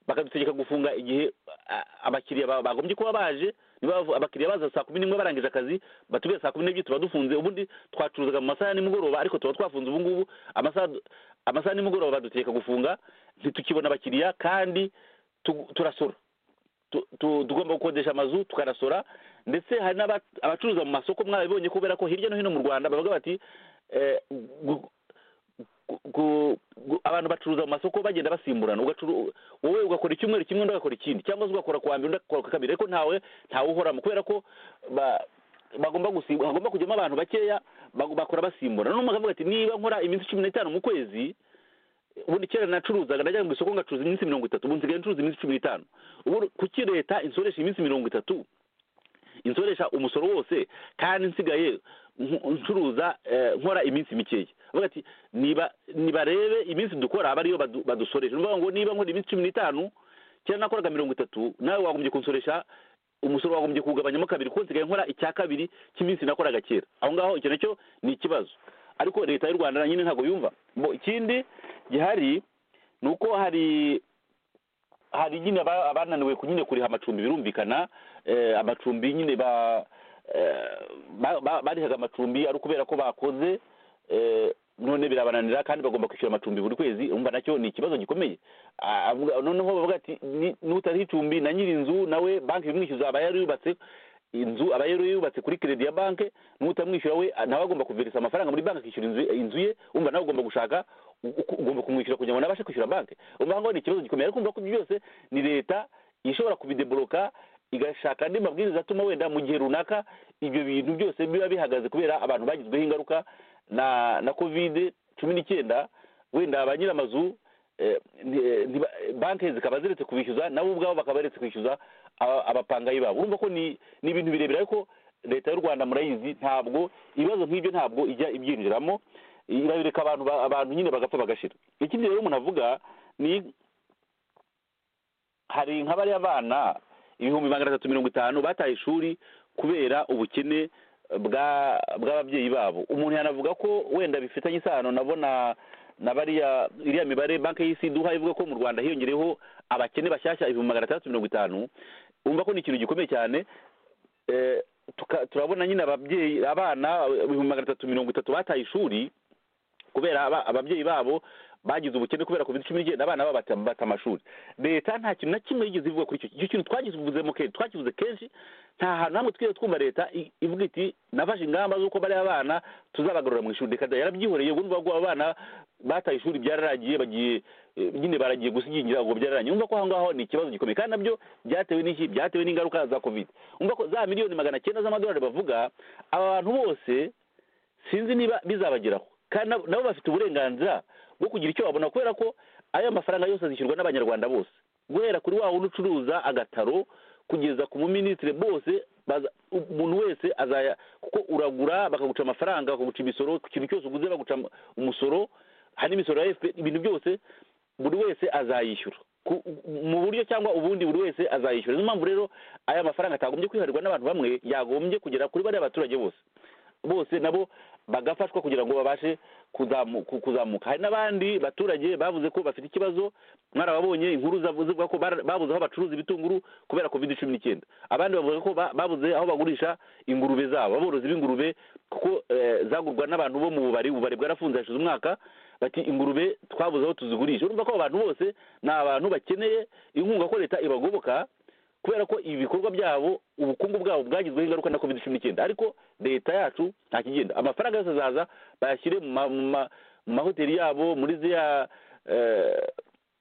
bakadutegeka gufunga igihe a- abakiriya ba- bagombye kuba baje niba bavu- abakiriya baza saa kumi n'imwe barangije akazi batubwira saa kumi n'ebyiri tuba dufunze ubundi twacuruzaga mu masaha ya nimugoroba ariko tuba twafunze ubu ngubu amasaha amasaha ya nimugoroba badutegeka gufunga ntitukibona abakiriya kandi tu- turasora tu- tu- tugomba gukodesha amazu tukanasora ndetse hari n'aba- abacuruza mu masoko mwabibonye kubera ko hirya no hino mu rwanda bavuga bati eh, gu- gu- gu- gu- abantu bacuruza mu masoko bagenda basimburana ugacuru- wowe ugakora icyumweru kimwe undi agakora ikindi cyangwa se ugakora kuwa mbere undi agakora ku wa kabiri ariko ntawe ntawe uhoramo kubera ko ba- bagomba gusimbu hagomba kujyamo abantu bakeya bag- bakora basimburana n'umwe akavuga ati niba nkora iminsi cumi n'itanu mu kwezi ubundi kera nacuruzaga najyaga mu isoko ngacuruza iminsi mirongo itatu ubu nsigaye ncuruza iminsi cumi n'itanu ubu kuki leta insoresha iminsi mirongo itatu insoresha umusoro wose kandi nsigaye nku- ncuruza eh, nkora iminsi mikeya bavuga ati niba nibarebe iminsi dukora aba ariyo badu- badusoresha ni ukuvuga ngo niba nkora iminsi cumi n'itanu kera nakoraga mirongo itatu nawe wagombye kunsoresha umusoro wagombye kugabanyamo kabiri kuko nsigaye nkora icya kabiri cy'iminsi nakoraga kera aho ngaho icyo nacyo ni ikibazo ariko leta y'u rwanda nyine ntabwo yumva Bo- ikindi gihari ni uko hari hari nyine aba- abananiwe ku- nyine kuriha amacumbi birumvikana eh, amacumbi nyine ba eh, ba- ba- barihaga amacumbi ari ukubera ko bakoze eh, none birabananira kandi bagomba kwishyura amacumbi buri kwezi umva nacyo ni ikibazo gikomeye Ah, avuga- noneho bavuga ati "Ni- nutariho icumbi na nyiri inzu nawe banki ibimwishyuza aba yarubatse inzu aba yari yubatse kuri credit ya banki n'utamwishyura we nawe agomba kuverisa amafaranga muri banki akishyura inzu, inzu ye umva nawe ugomba gushaka uko- ugomba kumwishyura kugira ngo nawe abashe kwishyura banki umva ngo ni ikibazo gikomeye ariko umva ko ibyo byose ni leta ishobora kubideboloka igashaka andi mabwiriza atuma wenda mu gihe runaka ibyo bintu byose biba bihagaze kubera abantu bagizweho ingaruka na na covid cumi n'icyenda wenda ba nyir'amazu eh, nti- ntiba- banki zikaba ziretse kubishyuza nabo ubwabo bakaba baretse kwishyuza aba- abapangayi babo urumva ko ni ni ibintu birebire ariko leta y'u rwanda murayizi ntabwo ibibazo nk'ibyo ntabwo ijya ibyinjiramo irabireka abantu ba- abantu nyine bagapfa bagashira ikindi rero umuntu avuga ni hari nka bariya bana ibihumbi magana atatu mirongo itanu bataye ishuri kubera ubukene bwa bw'ababyeyi babo umuntu yanavuga ko wenda bifitanye isano nabona na bariya iriya mibare banki y'isi iduha ivuga ko mu rwanda hiyongereyeho abakene bashyashya ibihumbi magana atandatu mirongo itanu umva ko ni ikintu gikomeye cyane eh, tuka- turabona nyine ababyeyi abana ibihumbi magana atatu mirongo itatu bataye ishuri kubera aba- ababyeyi babo bagize ubukene kubera covid cumi n'icyenda abana babo bata- bata amashuri leta nta kintu na kimwe yigeze ivuga kuri icyo icyo kintu twagivuzemo kenshi twakivuze kenshi nta hantu hamwe twigeze twumva leta i- ivuga iti nafashe ingamba z'uko bariya bana tuzabagarura mu ishuri reka da yarabyihoreye ubwo urumva ko abo bana bataye ishuri byararagiye bagiye eh, nyine baragiye gusigingira ubwo byararanye urumva ko aho ngaho ni ikibazo gikomeye kandi nabyo byatewe n'iki byatewe n'ingaruka za covid urumva ko za miliyoni magana cyenda z'amadolari bavuga aba bantu bose sinzi niba bizabageraho kandi nabo- nabo bafite uburenganzira bwo kugira icyo babona kubera ko aya mafaranga yose azishyurwa n'abanyarwanda bose guhera kuri wa wundi ucuruza agataro kugeza ku muminisitiri bose baza- umuntu wese azaya kuko uragura bakaguca amafaranga bakaguca imisoro ku kintu cyose uguze baguca am- umusoro hari n'imisoro ya fpr ibintu byose buri wese azayishyura Ku- mu buryo cyangwa ubundi buri wese azayishyura niyo mpamvu rero aya mafaranga atagombye kwiharirwa n'abantu bamwe yagombye kugera kuri bariya baturage bose bose nabo bagafashwa kugira ngo babashe kuzamu- ku- kuzamuka hari n'abandi baturage bavuze ko bafite ikibazo mwarababonye inkuru zavu- zivuga ko bara- babuze aho bacuruza ibitunguru kubera covid cumi n'icyenda abandi bavuga ko ba- babuze aho bagurisha ingurube zabo aborozi b'ingurube kuko eh, zagurwa n'abantu bo mu bubari ububari bwarafunze hashize umwaka bati ingurube twabuze aho tuzigurisha urumva ko abo bantu bose ni abantu bakeneye inkunga ko leta ibagoboka kubera ko ibikorwa byabo ubukungu bwabo bwagizweho ingaruka na covid cumi n'icyenda ariko leta yacu nta kigenda amafaranga yose azaza bayashyire mu ma- mu ma- mu mahoteli yabo muri ziriya eh,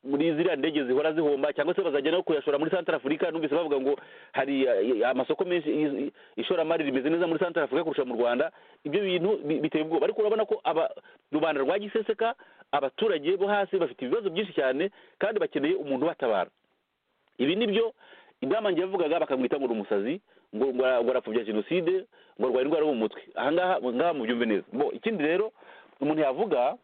muri ziriya ndege zihora zihomba cyangwa se bazajya no kuyashora muri santara afurika numvise bavuga ngo hari eh, amasoko menshi i- i- ishoramari rimeze neza muri santara afurika kurusha mu rwanda ibyo bintu bi- biteye ubwoba ariko urabona ko aba rubanda rwa giseseka abaturage bo hasi bafite ibibazo byinshi cyane kandi bakeneye umuntu ubatabara ibi ni byo inama njye yavugaga bakamwita ngo ni umusazi ngo ngo ara- ngo arapfobya jenoside ngo arwaye indwara yo mu mutwe ahangaha ngaha mubyumve neza Bo, ikindi rero umuntu yavuga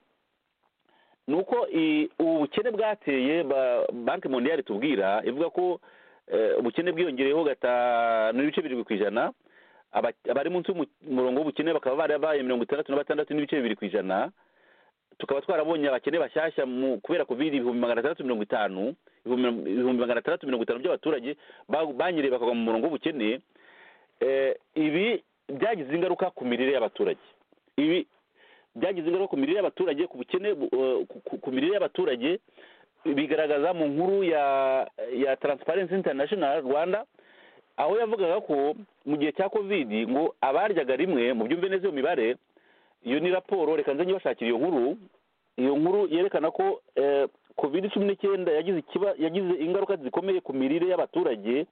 ni uko i- ubu bukene bwateye ba- banki mondiale tubwira ivuga ko eh, ubukene bwiyongereyeho gatanu n'ibice birindwi ku ijana Aba- abari munsi y'umurongo w'ubukene bakaba barabaye mirongo itandatu na batandatu n'ibice bibiri ku ijana tukaba twarabonye abakene bashyashya mu kubera covid ibihumbi magana atandatu mirongo itanu ibihumbi ibihumbi magana atandatu mirongo itanu by'abaturage ba- banyereye bakagwa mu murongo w'ubukene Eh, ibi byagize ingaruka ku mirire y'abaturage ibi byagize ingaruka ku mirire y'abaturage ku bukene bu- eh, ku- ku- ku mirire y'abaturage bigaragaza mu nkuru ya ya transparency international rwanda aho yavugaga ko mu gihe cya covid ngo abaryaga rimwe mu byumve neza iyo mibare iyo ni raporo reka nze nyibashakira iyo nkuru iyo nkuru yerekana ko eh, covid cumi n'icyenda yagize ikiba- yagize ingaruka zikomeye ku mirire y'abaturage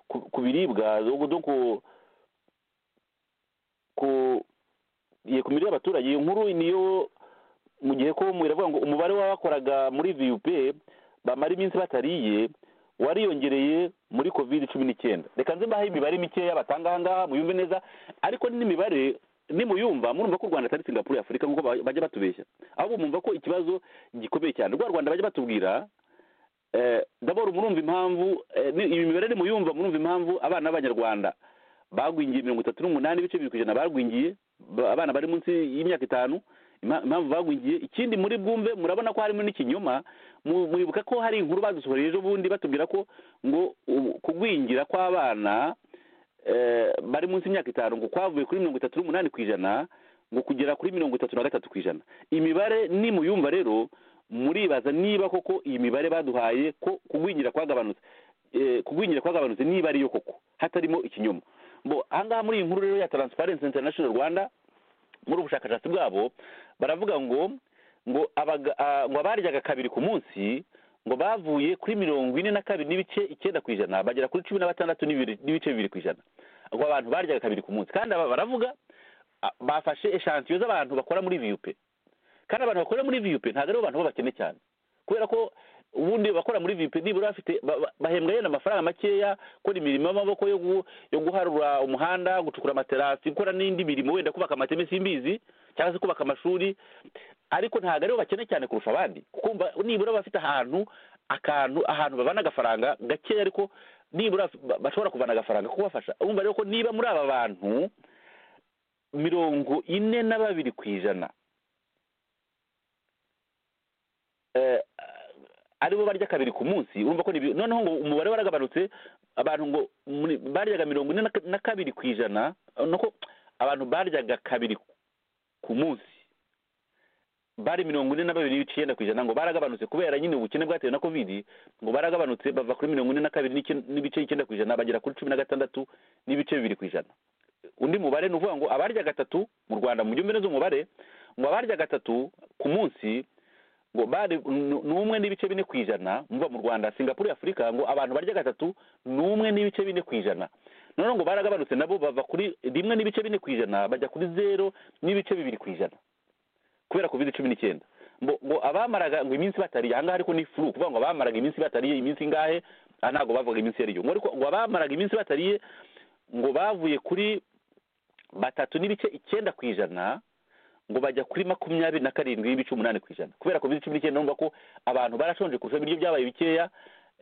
ku- ku biribwa ubwo donc ku- ku ye ku mirire y'abaturage iyo nkuru niyo mu gihe ko mu- iravuga ngo umubare w'abakoraga muri vup bamara iminsi batariye wariyongereye muri covid cumi n'icyenda reka nze mbahe imibare mikeya batanga aha ngaha muyumve neza ariko n'imibare nimuyumva murumva ko u rwanda atari singapuru ya afurika nk'uko ba- bajya batubeshya ahubwo mwumva ko ikibazo gikomeye cyane rwa rwanda bajya batubwira eh, daboro murumva impamvu eh, ni- iyi mibare nimuyumva murumva impamvu abana b'abanyarwanda bagwingiye mirongo itatu n'umunani ibice bibiri ku ijana bagwingiye ba- abana bari munsi y'imyaka itanu impa- impamvu bagwingiye ikindi muri bwumve murabona ko harimo n'ikinyoma mu- muribuka ko hari inkuru badusohoreye ejo bundi batubwira ko ngo u- kugwingira kw'abana eh, bari munsi y'imyaka itanu ngo kwavuye kuri mirongo itatu n'umunani ku ijana ngo kugera kuri mirongo itatu na gatatu ku ijana imibare ni muyumva rero muribaza niba koko iyi mibare baduhaye ko kugwingira kwagabanutse eh, kugwingira kwagabanutse niba ariyo koko hatarimo ikinyoma bo ahangaha muri iyi nkuru rero ya transparency international rwanda muri ubu bushakashatsi bwabo baravuga ngo ngo abaga- ah, ngo abaryaga kabiri ku munsi ngo bavuye kuri mirongo ine na kabiri n'ibice icyenda ku ijana bagera kuri cumi na batandatu n'ibiri- n'ibice bibiri ku ijana ngo abantu baryaga kabiri ku munsi kandi aba baravuga ah, bafashe eshantiyo z'abantu bakora muri vup kandi abantu bakora muri vup ntabwo aribo bantu b'abakene cyane kubera ko ubundi bakora muri vup nibura bafite ba- ba- bahembwa yenda amafaranga makeya gukora imirimo y'amaboko yo gu- yo guharura umuhanda gucukura amaterasi gukora n'indi mirimo wenda kubaka amateme simbizi cyangwa se kubaka amashuri ariko ntabwo aribo bakene cyane kurusha abandi kuko mba- nibura baba bafite ahantu akantu ahantu babana agafaranga gakeya ariko nibura ba- bashobora kuvana agafaranga ko kubafasha urumva rero ko niba muri aba bantu mirongo ine na babiri ku ijana eh, aribo barya kabiri ku munsi urumva ko ni bi- noneho ngo umubare waragabanutse abantu ngo muri- baryaga mirongo ine na ka- na kabiri ku ijana eh, nuko abantu baryaga kabiri ku munsi bari mirongo ine na babiri n'icyenda ku ijana ngo baragabanutse kubera nyine ubukene bwatewe na covid ngo baragabanutse bava kuri mirongo ine na kabiri n'icyenda- n'ibice icyenda ku ijana bagera kuri cumi na gatandatu n'ibice bibiri ku ijana undi mubare ni uvuga ngo abarya gatatu mu rwanda mu byumbe neza umubare ngo abarya gatatu ku munsi ngo bari n- n'umwe n'ibice bine ku ijana mva mu rwanda singapuru ya afurika ngo abantu barya gatatu n'umwe n'ibice bine ku ijana noneho ngo baragabanutse nabo bava kuri rimwe n'ibice bine ku ijana bajya kuri zero n'ibice bibiri ku ijana kubera covid cumi n'icyenda ngo ngo abamaraga ngo iminsi batariye ahangaha ariko ni furu kuvuga ngo abamaraga iminsi batariye iminsi ingahe aha ntabwo bavuga iminsi iyo ariyo ngo ariko ngo abamaraga iminsi batariye ngo bavuye kuri batatu n'ibice icyenda ku ijana ngo bajya kuri makumyabiri na karindwi n'ibice umunani ku ijana kubera covid cumi n'icyenda numva ko abantu barashonje kurusha ibiryo byabaye bikeya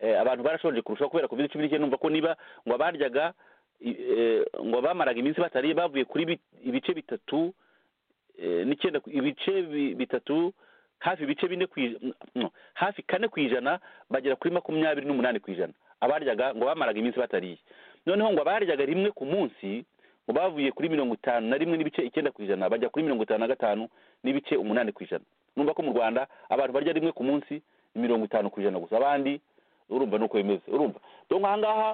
eh, abantu barashonje kurusha kubera covid cumi n'icyenda numva ko niba ngo abaryaga i- eh, ngo abamaraga iminsi batariye bavuye kuri bi- ibice bitatu eh, n'icyenda ku- ibice bi- bitatu hafi ibice bine ku ij- no, hafi kane ku ijana bagera kuri makumyabiri n'umunani ku ijana abaryaga ngo bamaraga iminsi batariye noneho ngo abaryaga rimwe ku munsi ngo bavuye kuri mirongo itanu na rimwe n'ibice icyenda ku ijana bajya kuri mirongo itanu na gatanu n'ibice umunani ku ijana numva ko mu rwanda abantu barya rimwe ku munsi ni mirongo itanu ku ijana gusa abandi urumva nuko bimeze urumva donc ahangaha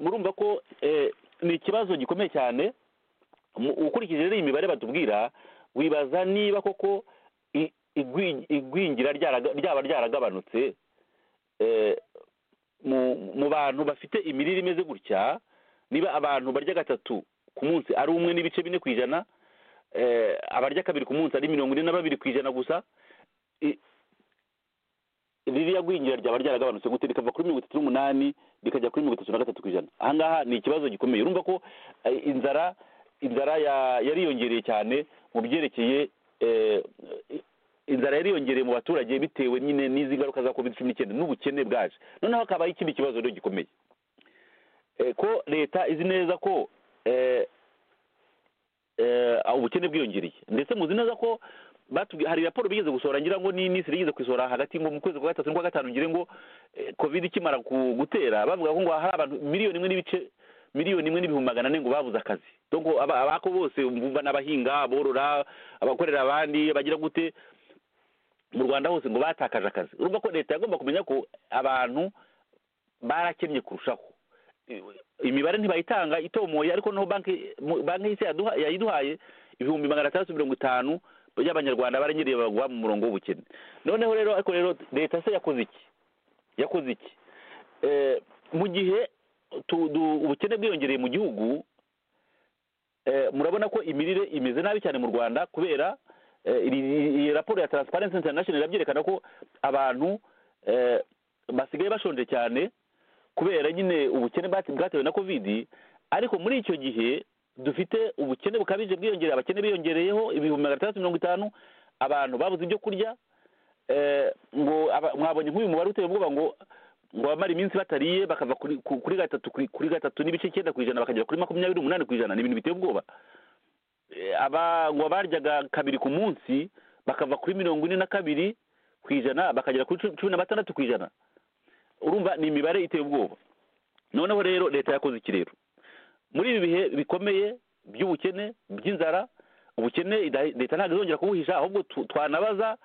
murumva ko eh, ni ikibazo gikomeye cyane mu- ukurikije rero iyi mibare batubwira wibaza niba koko i- igwi- igwingira ryaraga- ryaba ryaragabanutse eh, mu- mu bantu bafite imirire imeze gutya niba abantu barya gatatu ku munsi ari umwe n'ibice bine ku ijana eh, abarya kabiri ku munsi ari mirongo ine na babiri ku ijana gusa i- ririya gwingira ryaba ryaragabanutse gute rikava kuri mirongo itatu n'umunani rikajya kuri mirongo itatu na gatatu ku ijana aha ngaha ni ikibazo gikomeye urumva ko eh, inzara inzara ya- yariyongereye cyane mu byerekeye eh, inzara yariyongereye mu baturage bitewe nyine n'izi ngaruka za covid cumi n'icyenda n'ubukene bwaje noneho hakabaho ikindi kibazo rero gikomeye Eh, ko leta izi neza ko eh, eh, ubukene bwiyongereye ndetse muzi neza ko batubwiye hari raporo bigeze gusohora ngira ngo ni n'isi rigeze kuyisohora hagati ngo mu kwezi kwa gatatu n'ukwa gatanu ngire ngo eh, covid ikimara ku- gutera bavuga ko ngo hari abantu miliyoni imwe n'ibice miliyoni imwe n'ibihumbi magana ane ngo babuze akazi donc aba- abako bose umva n'abahinga aborora abakorera abandi bagira gute mu rwanda hose ngo batakaje akazi urumva ko leta yagomba kumenya ko abantu barakennye kurushaho imibare ntibayitanga itomoye ariko noneho banki mu- banki y'isi yaduha- yayiduhaye ibihumbi magana atandatu mirongo itanu by'abanyarwanda barenyereye bagwa mu murongo w'ubukene noneho rero ariko rero leta se yakoze iki yakoze iki Eh, mu gihe tu- du- ubukene bwiyongereye mu gihugu eh, murabona ko imirire imeze nabi cyane mu rwanda kubera eh, iri- iri- iyi raporo ya transparency international irabyerekana ko abantu eh, basigaye bashonje cyane kubera nyine ubukene bwate- bwatewe na kovidi ariko muri icyo gihe dufite ubukene bukabije bwiyongereye abakene biyongereyeho ibihumbi magana atandatu mirongo itanu abantu babuze ibyo kurya eh, ngo aba- mwabonye nk'uyu mubare uteye ubwoba ngo ngo bamara iminsi batariye bakava kuri ku- kuri gatatu ku- kuri gatatu n'ibice icyenda ku ijana bakagera kuri makumyabiri umunani ku ijana ni ibintu biteye ubwoba Eh, aba ngo baryaga kabiri ku munsi bakava kuri mirongo ine na kabiri ku ijana bakagera kuri cu- cumi na batandatu ku ijana urumva ni imibare iteye ubwoba noneho rero leta yakoze iki rero muri ibi bihe bikomeye by'ubukene by'inzara ubukene ida- leta ntabwo izongera kubuhisha ahubwo tu- twanabaza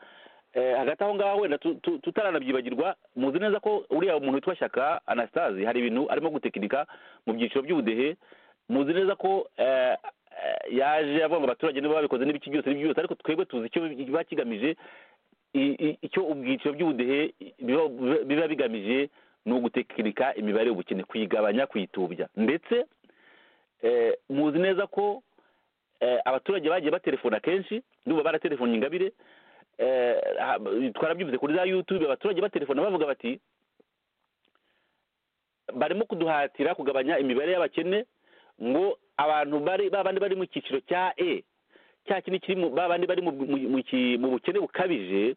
eh, hagati aho ngaho wenda tu- tu- tutaranabyibagirwa muzi neza ko uriya umuntu witwa shyaka anastase hari ibintu arimo gutekinika mu byiciro by'ubudehe muzi neza ko eh, eh, yaje avuga ngo abaturage nibo babikoze n'ibiki byose n'ibiki byose ariko twebwe tuzi icyo biba kigamije i- i- icyo ubwiciro by'ubudehe biba biba bigamije ni ugutekinika imibare y'ubukene kuyigabanya kuyitubya ndetse eh, muzi neza ko eh, abaturage bagiye batelefona kenshi ndumva baratelefona ingabire eh, ha- twarabyumvise kuri za youtube abaturage batelefona bavuga bati barimo kuduhatira kugabanya imibare y'abakene ngo abantu bari babandi bari mu cyiciro cya e cya kindi kiri mu babandi bari mu mu- mu ki- mu bukene bukabije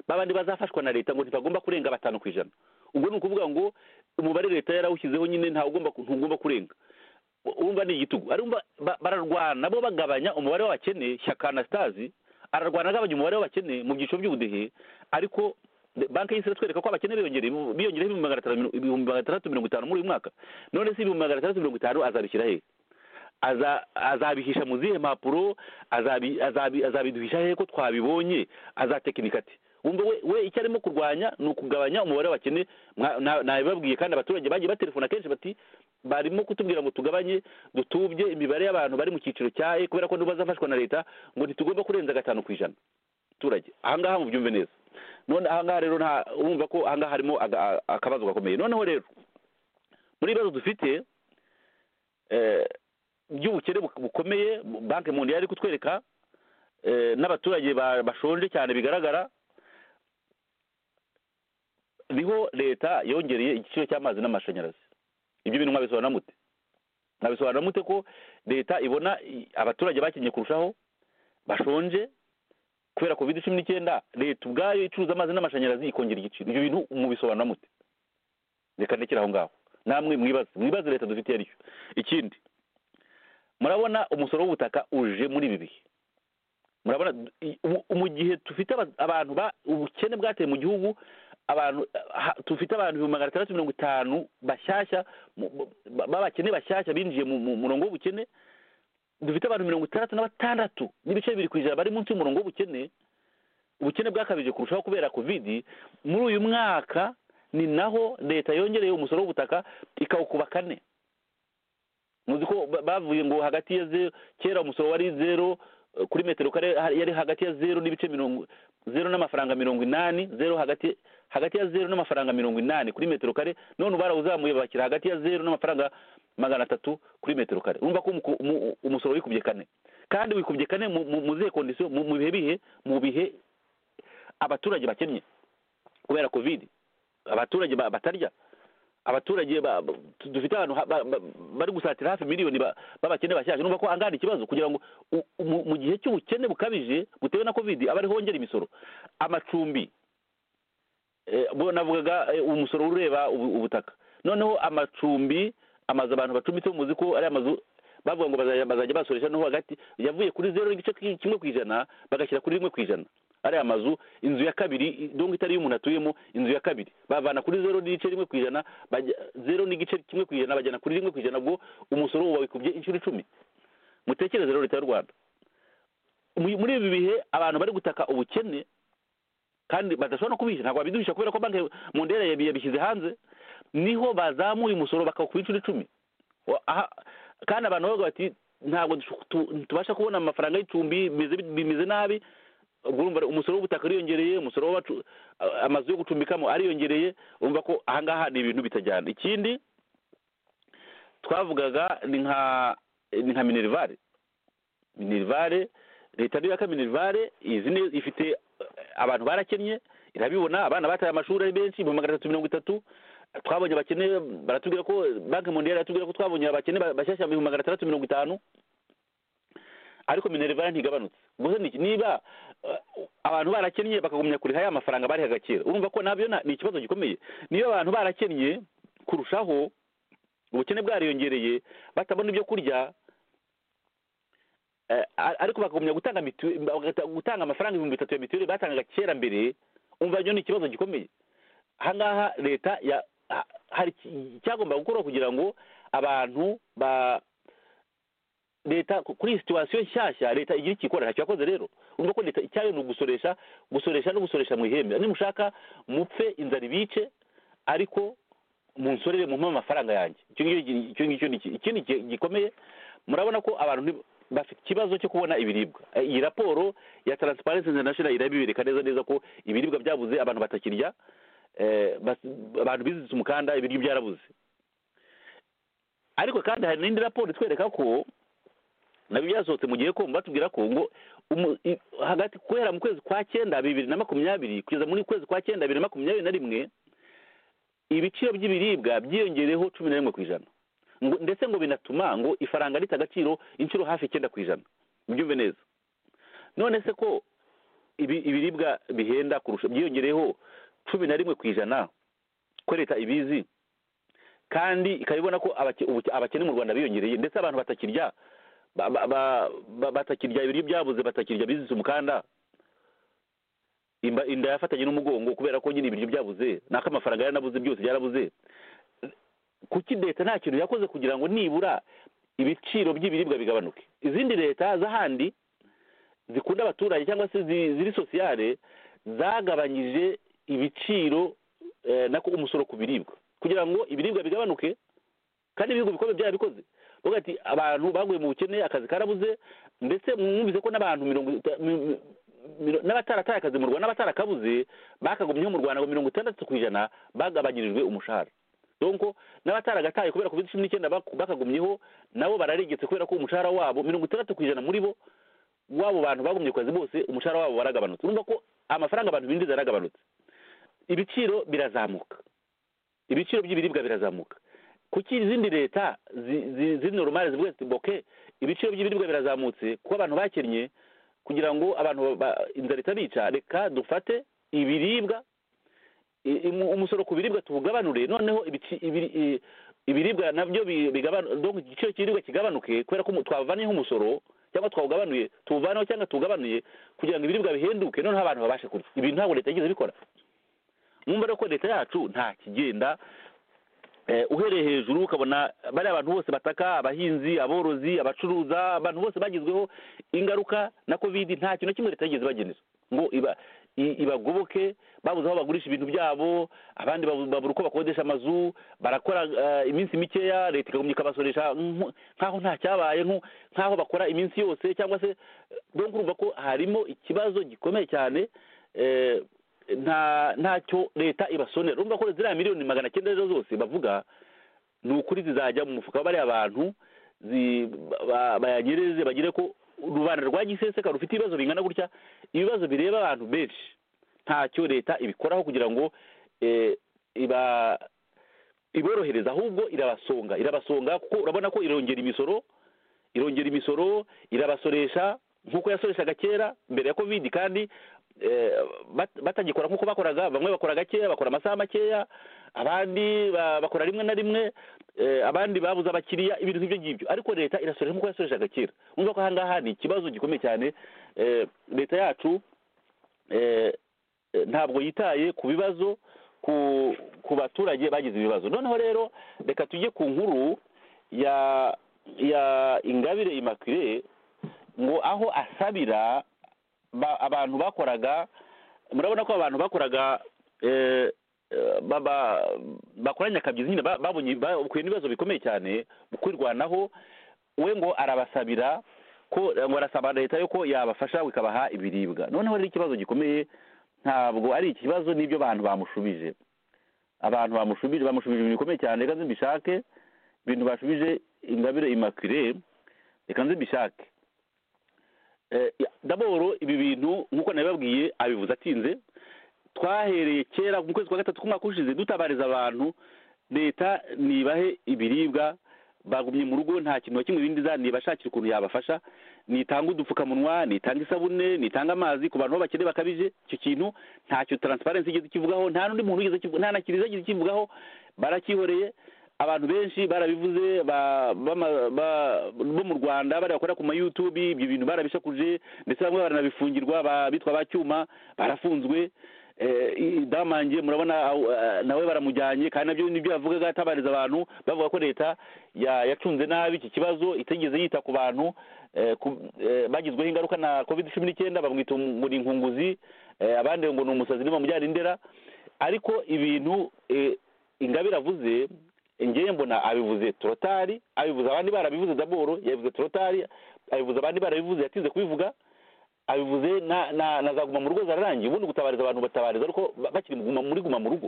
babandi bazafashwa na leta ngo ntibagomba kurenga batanu ku ijana ubwo ni ukuvuga ngo umubare leta yarawushyizeho nyine ntawe ugomba ku- ntugomba kurenga U- urumva ni igitugu arumva ba- bararwana bo bagabanya umubare w'abakene shyaka anastasi ararwana agabanya umubare w'abakene mu byiciro by'ubudehe ariko de- banki y'isi iratwereka ko abakene biyongereye biyongereho ibihumbi magana atanu mirongo- ibihumbi magana atandatu mirongo itanu muri uyu mwaka none se ibihumbi magana atandatu mirongo itanu azabishyira hehe aza- azabihisha mu zihe mpapuro azabi- azabi- azabiduhisha hehe ko twabibonye azatekinika ati wumva we we icyo arimo kurwanya ni ukugabanya umubare w'abakene mwa- na- nabibabwiye kandi abaturage bagiye baterefona kenshi bati barimo kutubwira ngo tugabanye dutubye imibare y'abantu bari mu cyiciro cya e kubera ko nibo bazafashwa na leta ngo ntitugomba kurenza gatanu ku ijana abaturage ahangaha mubyumve neza none ahangaha rero nta urumva ko ahangaha harimo aga- akabazo gakomeye noneho rero muri ibibazo dufite eh, by'ubukene buk- bukomeye banki mu yari kutwereka eh, n'abaturage ba- bashonje cyane bigaragara niho leta yongereye igiciro cy'amazi n'amashanyarazi ibyo bintu mwabisobanura mute mwabisobanura mute ko leta ibona i- abaturage bakenye kurushaho bashonje kubera covid cumi n'icyenda leta ubwayo icuruza amazi n'amashanyarazi ikongera igiciro ibyo bintu mubisobanura mute reka ndekere aho ngaho namwe mwibaze mwibaze leta dufitiye ariyo ikindi murabona umusoro w'ubutaka uje muri ibi bihe murabona i- mu- mu gihe dufite aba- abantu ba ubukene bwateye mu gihugu abantu ha- dufite abantu ibihumbi magana atandatu mirongo itanu bashyashya mu- mu- ba- b'abakene bashyashya binjiye mu mu murongo w'ubukene dufite abantu mirongo itandatu na batandatu n'ibice bibiri ku ijana bari munsi y'umurongo w'ubukene ubukene bwakabije kurushaho kubera kovidi muri uyu mwaka ni naho leta yongereye umusoro w'ubutaka ikawukuba kane muzi ko ba- bavuye ngo hagati ya zero kera umusoro wari zero eh, kuri metero kare ha- yari hagati ya zeru n'ibice mirongo zeru n'amafaranga mirongo inani zeru hagati hagati ya zeru n'amafaranga mirongo inani kuri metero kare none barawuzamuye bakira hagati ya zeru n'amafaranga magana atatu kuri metero kare urumva ko umuko- umu- umusoro wikubye kane kandi wikubye kane mu- mu mu zihe kondisiyo mu mu bihe bihe mu bihe abaturage bakennye kubera covid abaturage ba- batarya abaturage ba- ba- tu- dufite abantu ha- ba- ba- bari gusatira hafi miliyoni ba- b'abakene bashaje numva ko angana ikibazo kugira ngo u- mu- mu gihe cy'ubukene bukabije butewe na covid abari hongera imisoro amacumbi eh, bo navugaga eh, umusoro ureba ubu- ubutaka noneho amacumbi amazu abantu bacumbitseho muzi ko ari amazu bavuga ngo bazajya bazajya basoresha noneho hagati yavuye kuri zero n'igice ki- kimwe ku ijana bagashyira kuri rimwe ku ijana ari amazu inzu ya kabiri i- donc itari iy'umuntu atuyemo inzu ya kabiri bavana kuri zero n'igice rimwe ku ijana bajya zero n'igice kimwe ku ijana bajyana kuri rimwe ku ijana ubwo umusoro uba wikubye inshuro icumi mutekereze rero leta y'u rwanda Mu- muri ibi bihe abantu bari gutaka ubukene kandi badashobora no kubihisha ntabwo babiduhisha kubera ko banki mondera yabi- yabishyize hanze niho bazamuye umusoro bakawukuba inshuro icumi Wa- aha- kandi abantu bavuga bati ntabwo dushu- tu- tubasha kubona amafaranga y'icumbi bimeze bit- bimeze nabi ubwo urumva umusoro w'ubutaka ariyongereye umusoro w'abacu- a- amazu yo gucumbikamo ariyongereye urumva ko ahangaha ni ibintu bitajyana ikindi twavugaga ni nka ni nka minerivare minerivare leta niyo yaka minerivare izi ni ifite eh, abantu barakennye irabibona abana bataye amashuri ari benshi ibihumbi magana atatu mirongo itatu twabonye abakene baratubwira ko banki mondiyari iratubwira ko twabonye abakene ba- bashyashya mu bihumbi magana atandatu mirongo itanu ariko minerivare ntigabanutse gusa ni- niba eh, abantu barakennye bakagumya kuriha ya mafaranga bari hagakira urumva ko nabyo na- ni ikibazo gikomeye niba abantu barakennye kurushaho ubukene bwariyongereye batabona ibyo kurya eh, ar- ariko bakagumya gutanga mitiwe- bagata- gutanga amafaranga ibihumbi bitatu ya mituweli batangaga kera mbere umva ryo ni ikibazo gikomeye ahangaha leta ya ha- hari iki- icyagomba gukorwa kugira ngo abantu ba leta ku- kuri iyi situwasiyo nshyashya leta igira icyo ikora ntacyo yakoze rero urumva ko leta icyayo ni ugusoresha gusoresha no gusoresha mu ihembe nimushaka mupfe inzara ibice ariko munsorere mumpe amafaranga yanjye icyo ngicyo icyo ngicyo ni iki ikindi gi- gikomeye murabona ko abantu nti- bafite ikibazo cyo kubona ibiribwa Eh, iyi raporo ya transparency international irabibereka neza neza ko ibiribwa byabuze abantu batakirya eh, bas- abantu bizitse umukanda ibiryo byarabuze ariko kandi hari n'indi raporo itwereka ko nabyo byasohotse mu gihe komba batubwira ko ngo umu- i- hagati guhera mu kwezi kwa cyenda bibiri na makumyabiri kugeza muri kwezi kwa cyenda bibiri na makumyabiri na rimwe ibiciro by'ibiribwa byiyongereyeho cumi na rimwe ku ijana ngo ndetse ngo binatuma ngo ifaranga rita agaciro inshuro hafi icyenda ku ijana mubyumve neza none se ko ibi, ibiribwa bihenda kurusha byiyongereyeho cumi na rimwe ku ijana ko leta ibizi kandi ikabibona ko abake- ubuke- abakene mu rwanda biyongereye ndetse abantu batakirya ba- ba- ba- ba- batakirya ibiryo byabuze batakirya bizitse umukanda imba inda yafatanye n'umugongo kubera ko nyine ibiryo byabuze nako amafaranga yaranabuze byose byarabuze kuki leta nta kintu yakoze kugira ngo nibura ibiciro by'ibiribwa bigabanuke izindi leta z'ahandi zikunda abaturage cyangwa se zi- ziri sosiyale zagabanyije ibiciro eh, nako umusoro ku biribwa kugira ngo ibiribwa bigabanuke kandi ibihugu bikomeye byarabikoze bavuga ati abantu baguye mu bukene akazi karabuze ndetse mwumvise ko n'abantu mirongo ita- mi- mi- miro- n'abatarataye akazi mu rwanda n'abatarakabuze bakagumyeho mu rwanda ngo mirongo itandatu ku ijana bagabanyirijwe umushahara donko n'abataragataye kubera covid cumi n'icyenda bak- bakagumyeho nabo bararegetse kubera ko umushahara wabo mirongo itandatu ku ijana muri bo wabo bantu bagumye ku kazi bose umushahara wabo waragabanutse urumva ko amafaranga abantu binjiza yaragabanutse ibiciro birazamuka ibiciro by'ibiribwa birazamuka kuki izindi leta zi- zi- ziri normale zivuga ziti boke ibiciro by'ibiribwa birazamutse kuko abantu bakennye kugira ngo abantu ba- inzara itabica reka dufate ibiribwa i- i- mu- umusoro ku biribwa tuwugabanure noneho ibici- ibiri- i- ibiribwa nabyo bi- bigabanu- donc igiciro cy'ibiribwa kigabanuke kubera ko umu- twavanyeho umusoro cyangwa twawugabanuye tuwuvaneho cyangwa tuwugabanuye kugira ngo ibiribwa bihenduke noneho abantu babashe kurya ibintu ntabwo leta yigeze ibikora mwumva rero ko leta yacu nta kigenda Eh, uhereye hejuru ukabona bariya abantu bose bataka abahinzi aborozi abacuruza abantu bose bagizweho ingaruka na covid nta kintu na kimwe leta yigeze ibagenera ngo iba i- ibagoboke babuze aho bagurisha ibintu byabo abandi babu- babura uko bakodesha amazu barakora eh, iminsi mikeya leta ikagumya ikabasoresha nk- nk'aho nta cyabaye nk- nk'aho bakora iminsi yose cyangwa se donc urumva ko harimo ikibazo gikomeye cyane eh, nta ntacyo leta ibasonera urumva ko ziriya miliyoni magana cyenda rero zose bavuga ni ukuri zizajya mu mufuka wa bariya bantu zi- ba- bayanyereze bagire ko rubanda rwa giseseka rufite ibibazo bingana gutya ibibazo bireba abantu benshi ntacyo leta ibikoraho kugira ngo eh, iba iborohereza ahubwo irabasonga irabasonga kuko urabona ko irongera imisoro irongera imisoro irabasoresha nk'uko yasoreshaga kera mbere ya covid kandi eh, bat- batagikora nk'uko bakoraga bamwe bakora gakeya bakora amasaha makeya abandi ba- bakora rimwe na rimwe eh, abandi babuze abakiriya ibintu nk'ibyo ngibyo ariko leta irasoresha nk'uko yasoreshaga kera umva ko aha ngaha ni ikibazo gikomeye cyane eh, leta yacu eh, eh, ntabwo yitaye ku bibazo ku ku baturage bagize ibibazo noneho rero reka tujye ku nkuru ya ya ingabire immaculée ngo aho asabira ba- abantu bakoraga murabona ko abantu bakoraga eh, eh, ba- ba- bakoranye akabyizi nyine ba- babonye bahuye n'ibibazo bikomeye cyane mu kwirwanaho we ngo arabasabira ko ngo arasaba leta yo ko yabafasha ikabaha ibiribwa noneho rero ikibazo gikomeye ntabwo ari ikibazo n'ibyo bantu bamushubije abantu bamushubije bamushubije ibintu bikomeye cyane reka nze mbishake ibintu bashubije ingabire imakire reka nze mbishake Eh, ya- daboro ibi bintu nk'uko nabibabwiye abivuze atinze twahereye kera mu kwezi kwa gatatu k'umwaka ushize dutabariza abantu leta nibahe ibiribwa bagumye mu rugo nta kintu na kimwe ibindi za nibashakira ukuntu yabafasha nitanga udupfukamunwa nitanga isabune nitanga amazi ku bantu bakene bakabije icyo kintu ntacyo taransiparensi igeze ikivugaho nta n'undi muntu ugeze ikivuga- nta na kiriziya igeze ikivugaho baracyihoreye abantu benshi barabivuze ba- bama- ba- bo mu rwanda bariya bakora ku mayutubi ibyo bintu barabishakuje ndetse bamwe baranabifungirwa ba- bitwa ba cyuma barafunzwe Eh, i- damange murabona aw- eh, nawe baramujyanye kandi nabyo nibyo yavugaga atabariza abantu bavuga ko leta ya- yacunze nabi iki kibazo itigeze yita ku bantu eh, ku- eh, bagizweho ingaruka na covid cumi n'icyenda bamwita ngo ni inkunguzi eh, abandi ngo ni umusazi uri mu mujyana indera ariko ibintu eh, ingabire avuze ngewe mbona abivuze torotari abivuze abandi barabivuze daboro yabivuze torotari abivuze abandi barabivuze yatinze kubivuga abivuze na na na za guma mu rugo zararangiye ubundi gutabariza abantu batabariza ariko ba- bakiri mu guma- muri guma mu rugo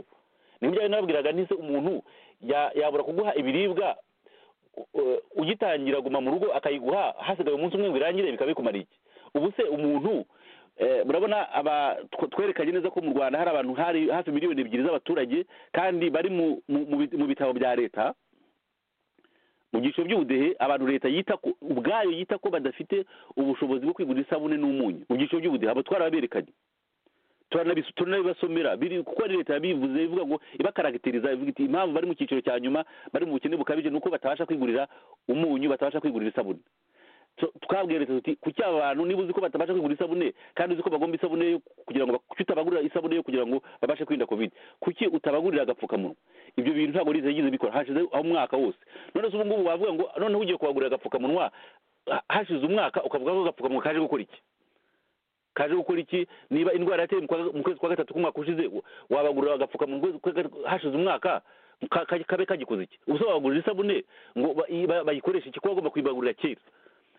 ni byo nababwiraga ntise umuntu ya- yabura kuguha ibiribwa u- u- ugitangira guma mu rugo akayiguha hasigaye umunsi umwe ngo irangire bikabikumara iki ubu se umuntu eh, murabona aba tw- twerekanye neza ko mu rwanda hari abantu hari hafi miliyoni ebyiri z'abaturage kandi bari mu- mu- mu bit- mu bitabo bya leta mu byiciro by'ubudehe abantu leta yita ko ubwayo yita ko badafite ubushobozi bwo kwigurira isabune n'umunyu mu byiciro by'ubudehe abo twarababerekanye turanabisu- turanabibasomera biri kuko ari leta yabivuze ivuga ngo ibakaragiteriza ivuga iti impamvu bari mu cyiciro cya nyuma bari mu bukene bukabije nuko batabasha kwigurira umunyu batabasha kwigurira isabune Tu- twabwiye leta tuti kuki aba bantu niba uzi ko batabasha kwigura isabune kandi uzi ko bagomba isabune yo kugira ngo bak- kuki utabagurira isabune yo kugira ngo babashe kwirinda covid kuki utabagurira agapfukamunwa ibyo bintu ntabwo leta yigeze ibikora hashize umwaka wose none se ubu ngubu wavuga ngo noneho ugiye kubagurira agapfukamunwa ha- hashize umwaka ukavuga ko agapfukamunwa kaje gukora iki kaje gukora iki niba indwara yateye mu kwa- mu kwezi kwa gatatu k'umwaka ushize wa- wabagurira agapfukamunwa mu kwezi kwa gatatu- hashize umwaka ka- ka- kabe kagikoze iki ubuse wabagurira isabune ngo ba- i- ba- bayikoreshe iki ko bagomba kuyibagurira kera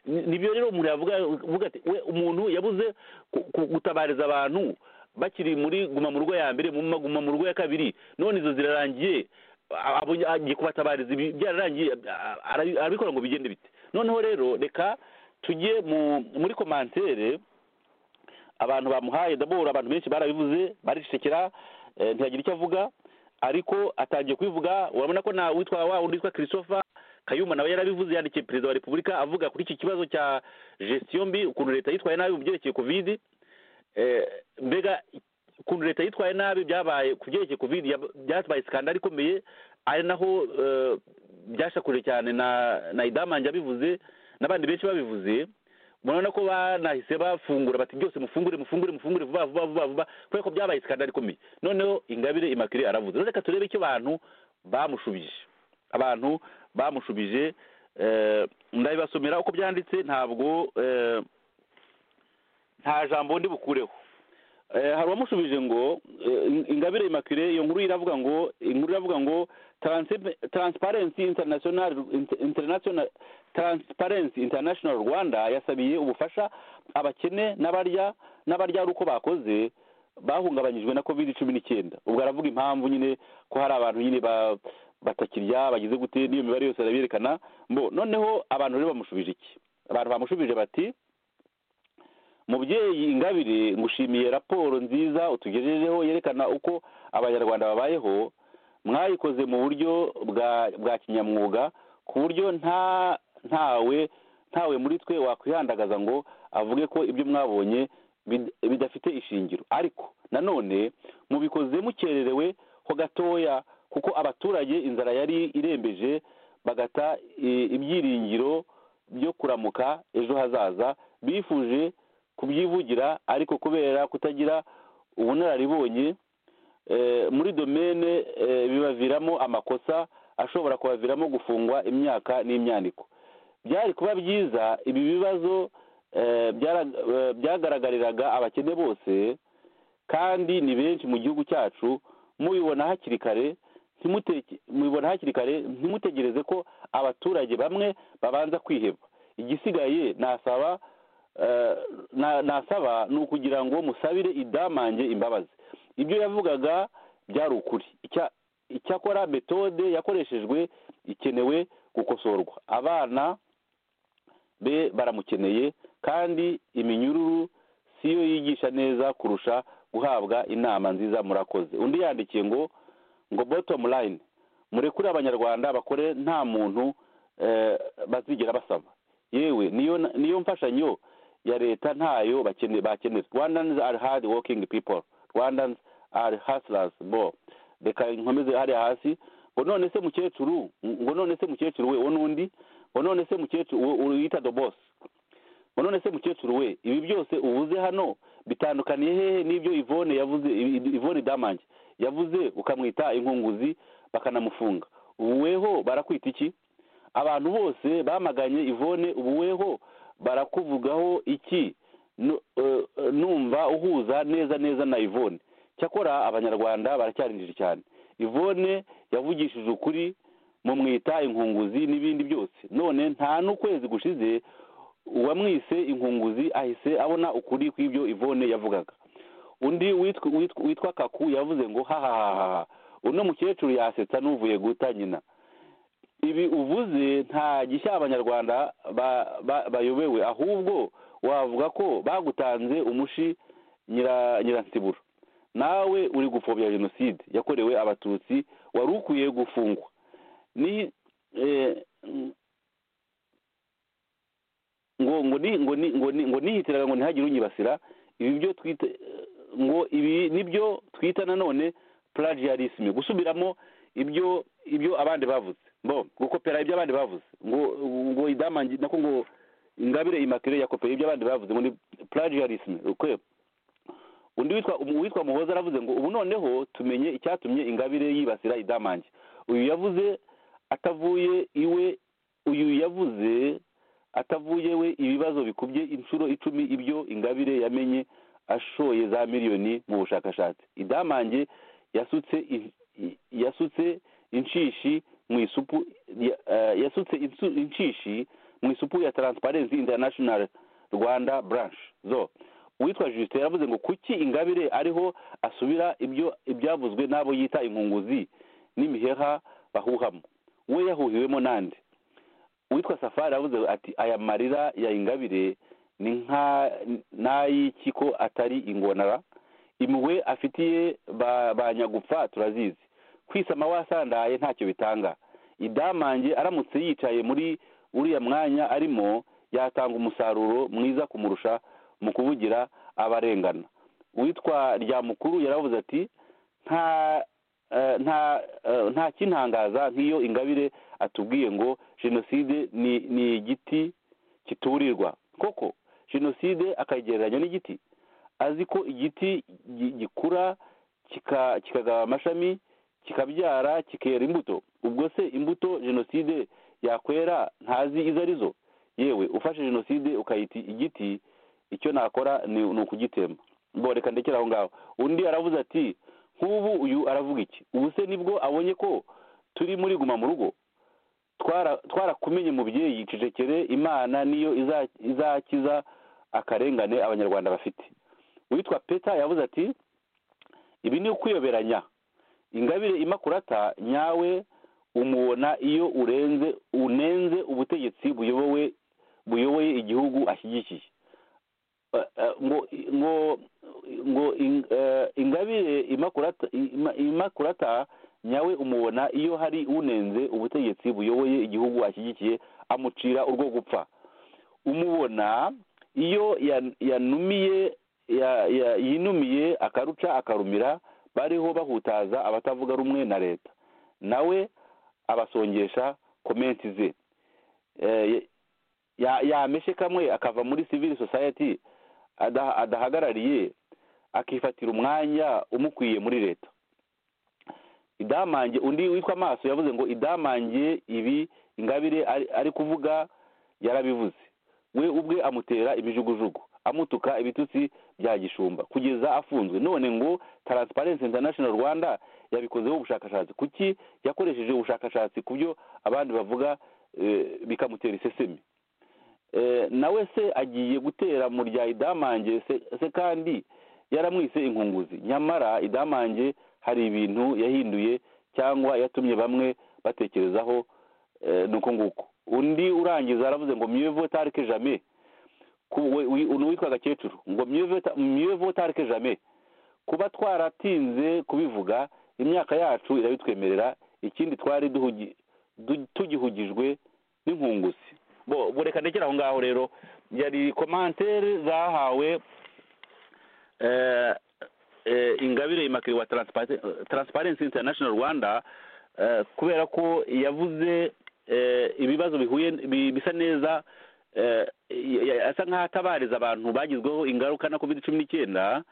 Ni- nibyo rero umuntu yavuga uvuga ati we umuntu yabuze ku- ku- gutabariza abantu bakiri muri guma mu rugo ya mbere mu ma- guma mu rugo ya kabiri none izo zirarangiye a- abonye- agiye kubatabariza ibi byararangiye a- ara- arabikora ngo bigende bite noneho rero reka tujye mu muri komantere abantu bamuhaye dabora abantu benshi barabivuze baricecekera eh, ntiyagira icyo avuga ariko atangiye kubivuga urabona ko na witwa wa wundi witwa christopher kayumba nawe yarabivuze yandikiye perezida wa repubulika avuga kuri iki kibazo cya gestion mbi ukuntu leta yitwaye nabi mu byerekeye covid eh, mbega ukuntu leta yitwaye nabi byabaye ku byerekeye covid yab- byatwaye skandali ikomeye ari naho eh, byashakuje cyane na na idamange abivuze n'abandi benshi babivuze murabona ko banahise bafungura bati byose mufungure mufungure mufungure vuba vuba vuba vuba kubera ko byabaye skandali ikomeye noneho ingabire imakire aravuze rero reka turebe icyo abantu bamushubije abantu bamushubije eh, ndabibasomera uko byanditse ntabwo eh, nta jambo ndi bukureho hari uwamushubije ngo eh, ingabire imakire iyo nkuru iravuga ngo inkuru iravuga ngo Transi- transparency international Inter- international transparency international rwanda yasabiye ubufasha abakene n'abarya n'abarya ari uko bakoze bahungabanyijwe na covid cumi n'icyenda ubwo aravuga impamvu nyine ko hari abantu nyine ba- batakirya bagize gute n'iyo mibare yose arabyerekana mbo noneho abantu rero bamushubije iki abantu bamushubije bati mubyeyi ingabire ngushimiye raporo nziza utugejejeho yerekana uko abanyarwanda babayeho mwayikoze mu buryo bwa bwa kinyamwuga ku buryo nta ntawe ntawe muri twe wakwihandagaza ngo avuge ko ibyo mwabonye bid- bidafite ishingiro ariko nanone mubikoze mukererewe ho gatoya kuko abaturage inzara yari irembeje bagata i- ibyiringiro byo kuramuka ejo hazaza bifuje kubyivugira ariko kubera kutagira ubunararibonye eh, muri domene eh, bibaviramo amakosa ashobora kubaviramo gufungwa imyaka n'imyaniko byari kuba byiza ibi bibazo eh, byara- eh, byagaragariraga abakene bose kandi ni benshi mu gihugu cyacu mubibona hakiri kare ntimuteke- mubibona hakiri kare ntimutegereze ko abaturage bamwe babanza kwiheba igisigaye nasaba eh, na- nasaba ni ukugira ngo musabire idamange imbabazi ibyo yavugaga byari ukuri Icya- icyakora metode yakoreshejwe ikenewe gukosorwa abana be baramukeneye kandi iminyururu si yo yigisha neza kurusha guhabwa inama nziza murakoze undi yandikiye ngo ngo bottom line murekure abanyarwanda bakore nta muntu eh, bazigera basaba yewe niyo niyo mfashanyo ya leta ntayo bakene- bakenera rwandans are hard working people rwandans are hustlers bo reka nkomeze hariya hasi ngo none se mukecuru ngo none se mukecuru we wo n'undi ngo none se mukecuru uwo- uwo yita the boss ngo none se mukecuru we ibi byose uvuze hano bitandukaniye hehe n'ibyo ivone yavuze ivone damange yavuze ukamwita inkunguzi bakanamufunga ubu weho barakwita iki abantu bose bamaganye ivone ubuweho barakuvugaho iki Nu- eh, eh, numva uhuza neza neza na ivone cyakora abanyarwanda baracyarinjije cyane ivone yavugishije ukuri mumwita inkunguzi n'ibindi byose none nta n'ukwezi gushize uwamwise inkunguzi ahise abona ukuri kw'ibyo ivone yavugaga undi witwa witwa- witwa kaku yavuze ngo hahahaha uno mukecuru yasetsa n'uvuye guta nyina ibi uvuze nta gishya abanyarwanda ba- ba- bayobewe ahubwo wavuga ko bagutanze umushi nyira- nyiransibura nawe uri gupfobya jenoside yakorewe abatutsi wari ukwiye gufungwa ni eh, ngo ngo ni ngo ni ngo ni ngo nihitiraga ngo ntihagire unyibasira ibi byo twita ngo ibi nibyo twita nanone plagiarisme gusubiramo ibyo ibyo abandi bavuze bo gukopera ibyo abandi bavuze ngo ngo idamangi nako ngo ingabire immaculee yakopera ibyo abandi bavuze ngo ni plagiarisme okay undi witwa um- witwa muhoza aravuze ngo ubu noneho tumenye icyatumye ingabire yibasira idamange uyu yavuze atavuye iwe uyu yavuze atavuye we ibibazo bikubye inshuro icumi ibyo ingabire yamenye ashoye za miliyoni mu bushakashatsi idamange yasutse i- i- yasutse inshishi mu isupu ya- eh, yasutse insu- inshishi mu isupu ya transparency international rwanda branch zo uwitwa justin yavuze ngo kuki ingabire ariho asubira ibyo ibyavuzwe n'abo yita inkunguzi n'imiheha bahuhamo we yahuhiwemo nande uwitwa safari yavuze ati aya marira ya ingabire ni nka n'ay'iki ko atari ingonara imwe afitiye ba- ba nyagupfa turazizi kwisama wasandaye ntacyo bitanga idamange aramutse yicaye muri uriya mwanya arimo yatanga umusaruro mwiza kumurusha mu kuvugira abarengana uwitwa ryamukuru yaravuze ati nta eh, nta eh, nta kintangaza nk'iyo ingabire atubwiye ngo jenoside ni ni igiti kiturirwa koko jenoside akayigereranya n'igiti azi ko igiti gi- gikura kika- kikagaba amashami kikabyara kikera imbuto ubwo se imbuto jenoside yakwera ntazi izo ari zo yewe ufashe jenoside ukayita igiti icyo nakora ni ni ukugitemba ngo reka ndekere aho ngaho undi aravuze ati nk'ubu uyu aravuga iki ubu se nibwo abonye ko turi muri guma mu rugo twara- twarakumenye mubyeyi cecekere imana niyo iza- izakiza akarengane abanyarwanda bafite uwitwa peta yavuze ati ibi ni ukwiyoberanya ingabire imakurata nyawe umubona iyo urenze unenze ubutegetsi buyobowe buyoboye igihugu ashyigikiye Eh, eh, ngo ngo ngo in- eh, ingabire imakurata ima- imakurata nyawe umubona iyo hari unenze ubutegetsi buyoboye igihugu ashyigikiye amucira urwo gupfa umubona iyo yan- yanumiye ya- ya- yinumiye akaruca akarumira bariho bahutaza abatavuga rumwe na leta nawe abasongesha komenti ze Eh, ya- yameshe kamwe akava muri civil society ada- adahagarariye akifatira umwanya umukwiye muri leta idamange undi witwa amaso yavuze ngo idamange ibi ingabire ari- ari kuvuga yarabivuze we ubwe amutera ibijugujugu amutuka ibitutsi bya gishumba kugeza afunzwe none ngo taransiparensi international rwanda yabikozeho ubushakashatsi kuki yakoresheje ubushakashatsi ku byo abandi bavuga eh, bikamutera isesemi Eh, nawe se agiye gutera mu rya idamange se se kandi yaramwise inkunguzi nyamara idamange hari ibintu yahinduye cyangwa yatumye bamwe batekerezaho eh, nuko nguko undi urangiza aravuze ngo mieux vaut tard que jamais Ku- we- wi- uno witwa gakecuru ngo mieux vaut ta- mieux vaut tard que jamais kuba twaratinze kubivuga imyaka yacu irabitwemerera ikindi twari duhugi- du- tugihugijwe n'inkunguzi bo bo reka ndekere aho ngaho rero yari komantere zahawe eh, eh, ingabire imakiri wa Transpa- transparency international rwanda eh, kubera ko yavuze eh, ibibazo bihuye bi- bisa neza eh, ya- ya- asa nk'aho atabariza abantu bagizweho ingaruka na covid cumi n'icyenda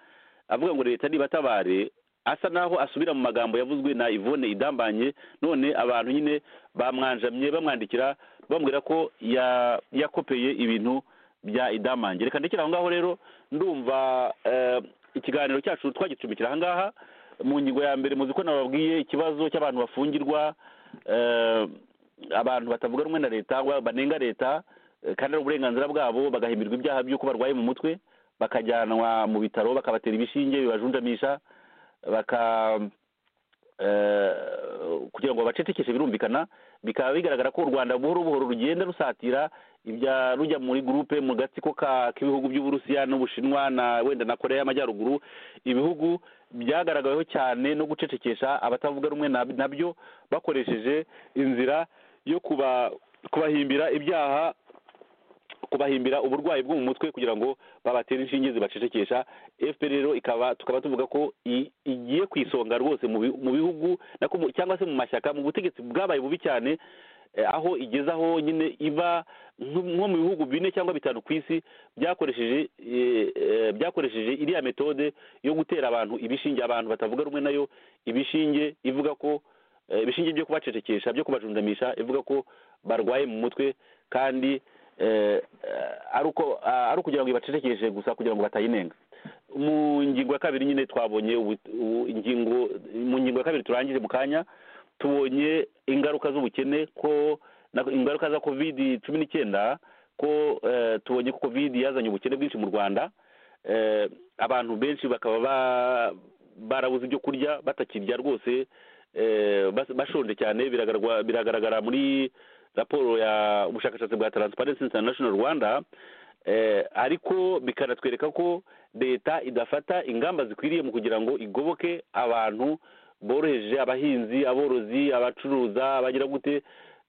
avuga ngo leta nibatabare asa naho asubira mu magambo yavuzwe na Yvonne idambanye none abantu nyine bamwanjamye bamwandikira bambwira ko ya- yakopeye ibintu bya idamange reka ndekere aho ngaho rero ndumva eh, ikiganiro cyacu twagicumbikira aha ngaha mu ngingo ya mbere muzi ko nababwiye ikibazo cy'abantu bafungirwa eh, abantu batavuga rumwe na leta wa- banenga leta eh, kandi ari uburenganzira bwabo bagahimirwa ibyaha by'uko barwaye mu mutwe bakajyanwa mu bitaro bakabatera ibishinge bibajunjamisha baka eh, kugira ngo bacecekeshe birumvikana bikaba bigaragara ko u rwanda buhoro buhoro rugenda rusatira ibya rujya muri gurupe mu gatsiko ka- k'ibihugu by'uburusiya n'ubushinwa na wenda na korea y'amajyaruguru ibihugu byagaragaweho cyane no gucecekesha abatavuga rumwe na- nabyo bakoresheje inzira yo kuba kubahimbira ibyaha kubahimbira uburwayi bwo mu mutwe kugira ngo babatere inshinge zibacecekesha fpr rero ikaba tukaba tuvuga ko i- igiye ku isonga rwose mu bi- mu bihugu nako mu- cyangwa se mu mashyaka mu butegetsi bwabaye bubi cyane eh, aho igezaho nyine iba nko nko mu bihugu bine cyangwa bitanu ku isi byakoresheje eh, eh, byakoresheje iriya metode yo gutera abantu ibishinge abantu batavuga rumwe nayo ibishinge ivuga ko eh, ibishinge byo kubacecekesha byo kubajundamisha ivuga ko barwaye mu mutwe kandi eh, eh, ari uko ah, ari ukugira ngo ibacecekeshe gusa kugira ngo batayinenga mu ngingo ya kabiri nyine twabonye ubu- ubu- ingingo mu ngingo ya kabiri turangije mu kanya tubonye ingaruka z'ubukene ko na- ingaruka za covid cumi n'icyenda ko eh, tubonye ko covid yazanye ubukene bwinshi mu rwanda eh, abantu benshi bakaba ba- barabuze ibyo kurya batakirya rwose eh, bas- bashonje cyane biragaragwa- biragaragara muri raporo ya ubushakashatsi bwa transparency international rwanda eh, ariko bikanatwereka ko leta idafata ingamba zikwiriye mu kugira ngo igoboke abantu boroheje abahinzi aborozi abacuruza abagira gute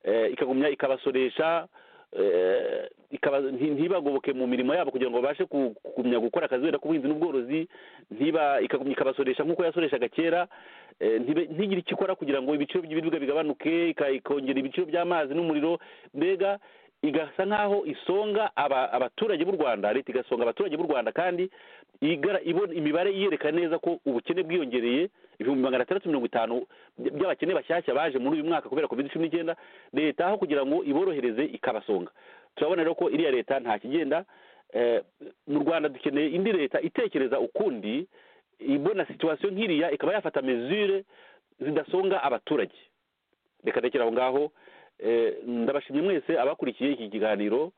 eh, ikagumya ikabasoresha eh, ikaba nti- ntibagoboke mu mirimo yabo kugira ngo babashe ku- kugumya gukora akazi wenda k'ubuhinzi n'ubworozi ntiba ikagumya ikabasoresha nk'uko yasoreshaga kera Eh, ntibe- ntigire icyo ikora kugira ngo ibiciro by'ibiribwa bigabanuke ika- ikongera ibiciro by'amazi n'umuriro mbega igasa nk'aho isonga aba- abaturage b'u rwanda leta igasonga abaturage b'u rwanda kandi igara- ibona imibare iyereka neza ko ubukene bwiyongereye ibihumbi magana atandatu mirongo itanu by- by'abakene bashyashya baje muri uyu mwaka kubera covid cumi n'icyenda leta aho kugira ngo iborohereze ikabasonga turabona rero ko iriya leta nta kigenda eh, mu rwanda dukeneye indi leta itekereza ukundi ibona situwasiyo nk'iriya ikaba yafata mezure zidasonga abaturage reka ndekera aho ngaho eh, ndabashimye mwese abakurikiye iki kiganiro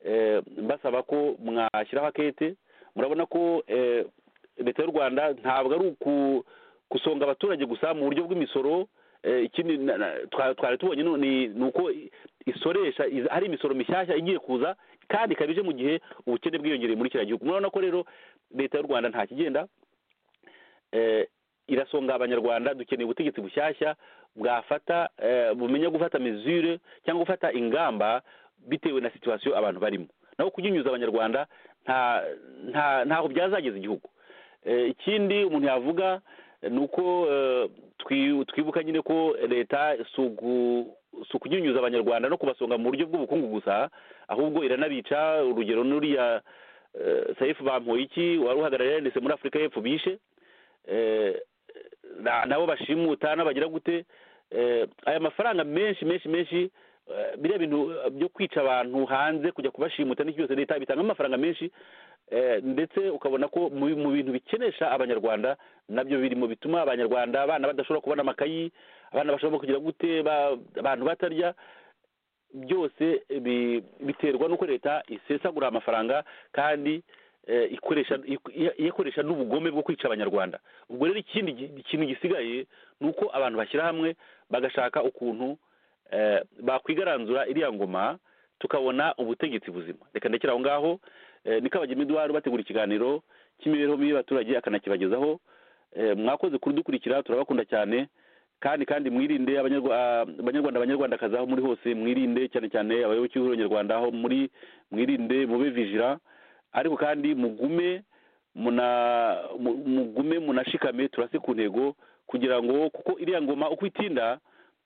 eh, mbasaba ko mwashyiraho akete murabona ko eh, leta y'u rwanda ntabwo ari uku- gusonga abaturage gusa mu buryo bw'imisoro eh, ikindi na- na- twa- twari tubonye no- ni ni uko i- isoresha iz- hari imisoro mishyashya igiye kuza kandi ikaba ije mu gihe ubukene bwiyongereye muri kiriya gihugu murabona ko rero leta y'u rwanda nta kigenda eh, irasonga abanyarwanda dukeneye ubutegetsi bushyashya bwafata eh, bumenya gufata mesure cyangwa gufata ingamba bitewe na situwasiyo abantu barimo naho kunyunyuza abanyarwanda nta nta ntaho byazageza igihugu Eh, ikindi umuntu yavuga eh, ni uko eh, twi- twibuka nyine ko leta si ugu- si ukunyunyuza abanyarwanda no kubasonga mu buryo bw'ubukungu gusa ahubwo iranabica urugero n'uriya eh, saifu bampoiki wari uhagarariye ndetse muri afurika y'epfo bishe eh, na- nabo bashimuta n'abagira gute eh, aya mafaranga menshi menshi menshi eh, biriya bintu eh, byo kwica abantu hanze kujya kubashimuta n'iki byose leta bitangamo amafaranga menshi eh, ndetse ukabona ko mu mu bintu bikenesha abanyarwanda nabyo biri mu bituma abanyarwanda abana badashobora kubona amakayi abana bashobora kugira gute ba- abantu batarya byose bi- biterwa n'uko leta isesagura amafaranga kandi eh, ikoresha ik- iyakoresha n'ubugome bwo kwica abanyarwanda ubwo rero ikindi gi- ikintu gisigaye ni uko abantu bashyira hamwe bagashaka ukuntu eh, bakwigaranzura iriya ngoma tukabona ubutegetsi buzima reka ndekere aho ngaho eh, ni kabagema eduard bategura ikiganiro cy'imibereho mibi y'abaturage akanakibagezaho Eh, mwakoze kudukurikira turabakunda cyane kandi kandi mwirinde abanyarwa- ah, abanyarwanda abanyarwandakazi aho muri hose mwirinde cyane cyane abayoboke b'ihuriro nyarwanda aho muri mwirinde mube vijira ariko kandi mugume muna mu- mugume munashikame turase ku ntego kugira ngo kuko iriya ngoma uko itinda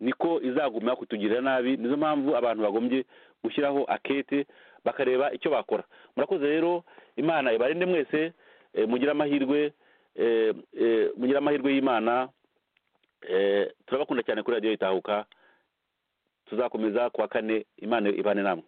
niko izaguma kutugirira nabi nizo mpamvu abantu bagombye gushyiraho akete bakareba icyo bakora murakoze rero imana ibarinde mwese eh, mugire amahirwe eh, eh, mugire amahirwe y'imana Eh, turabakunda cyane kuri radiyo itahuka tuzakomeza kuwa kane imana ibane namwe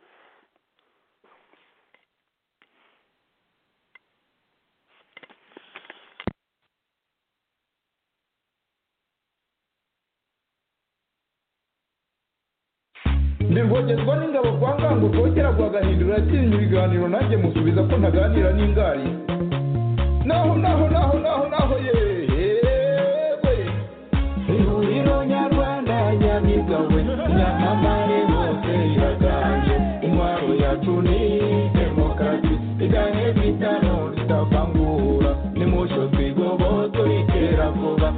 ndi rwogezwa n'ingabo kwa ngango rwogera rwagahindura yatinya ibiganiro nanjye musubiza ko ntaganira n'ingari naho naho naho naho naho yewe ihuriro nyarwanda nyamigawe nyamamare bose iraganje intwaro yacu ni demokarasi igane bitano ritavangura nimucyo twigoboto ritera vuba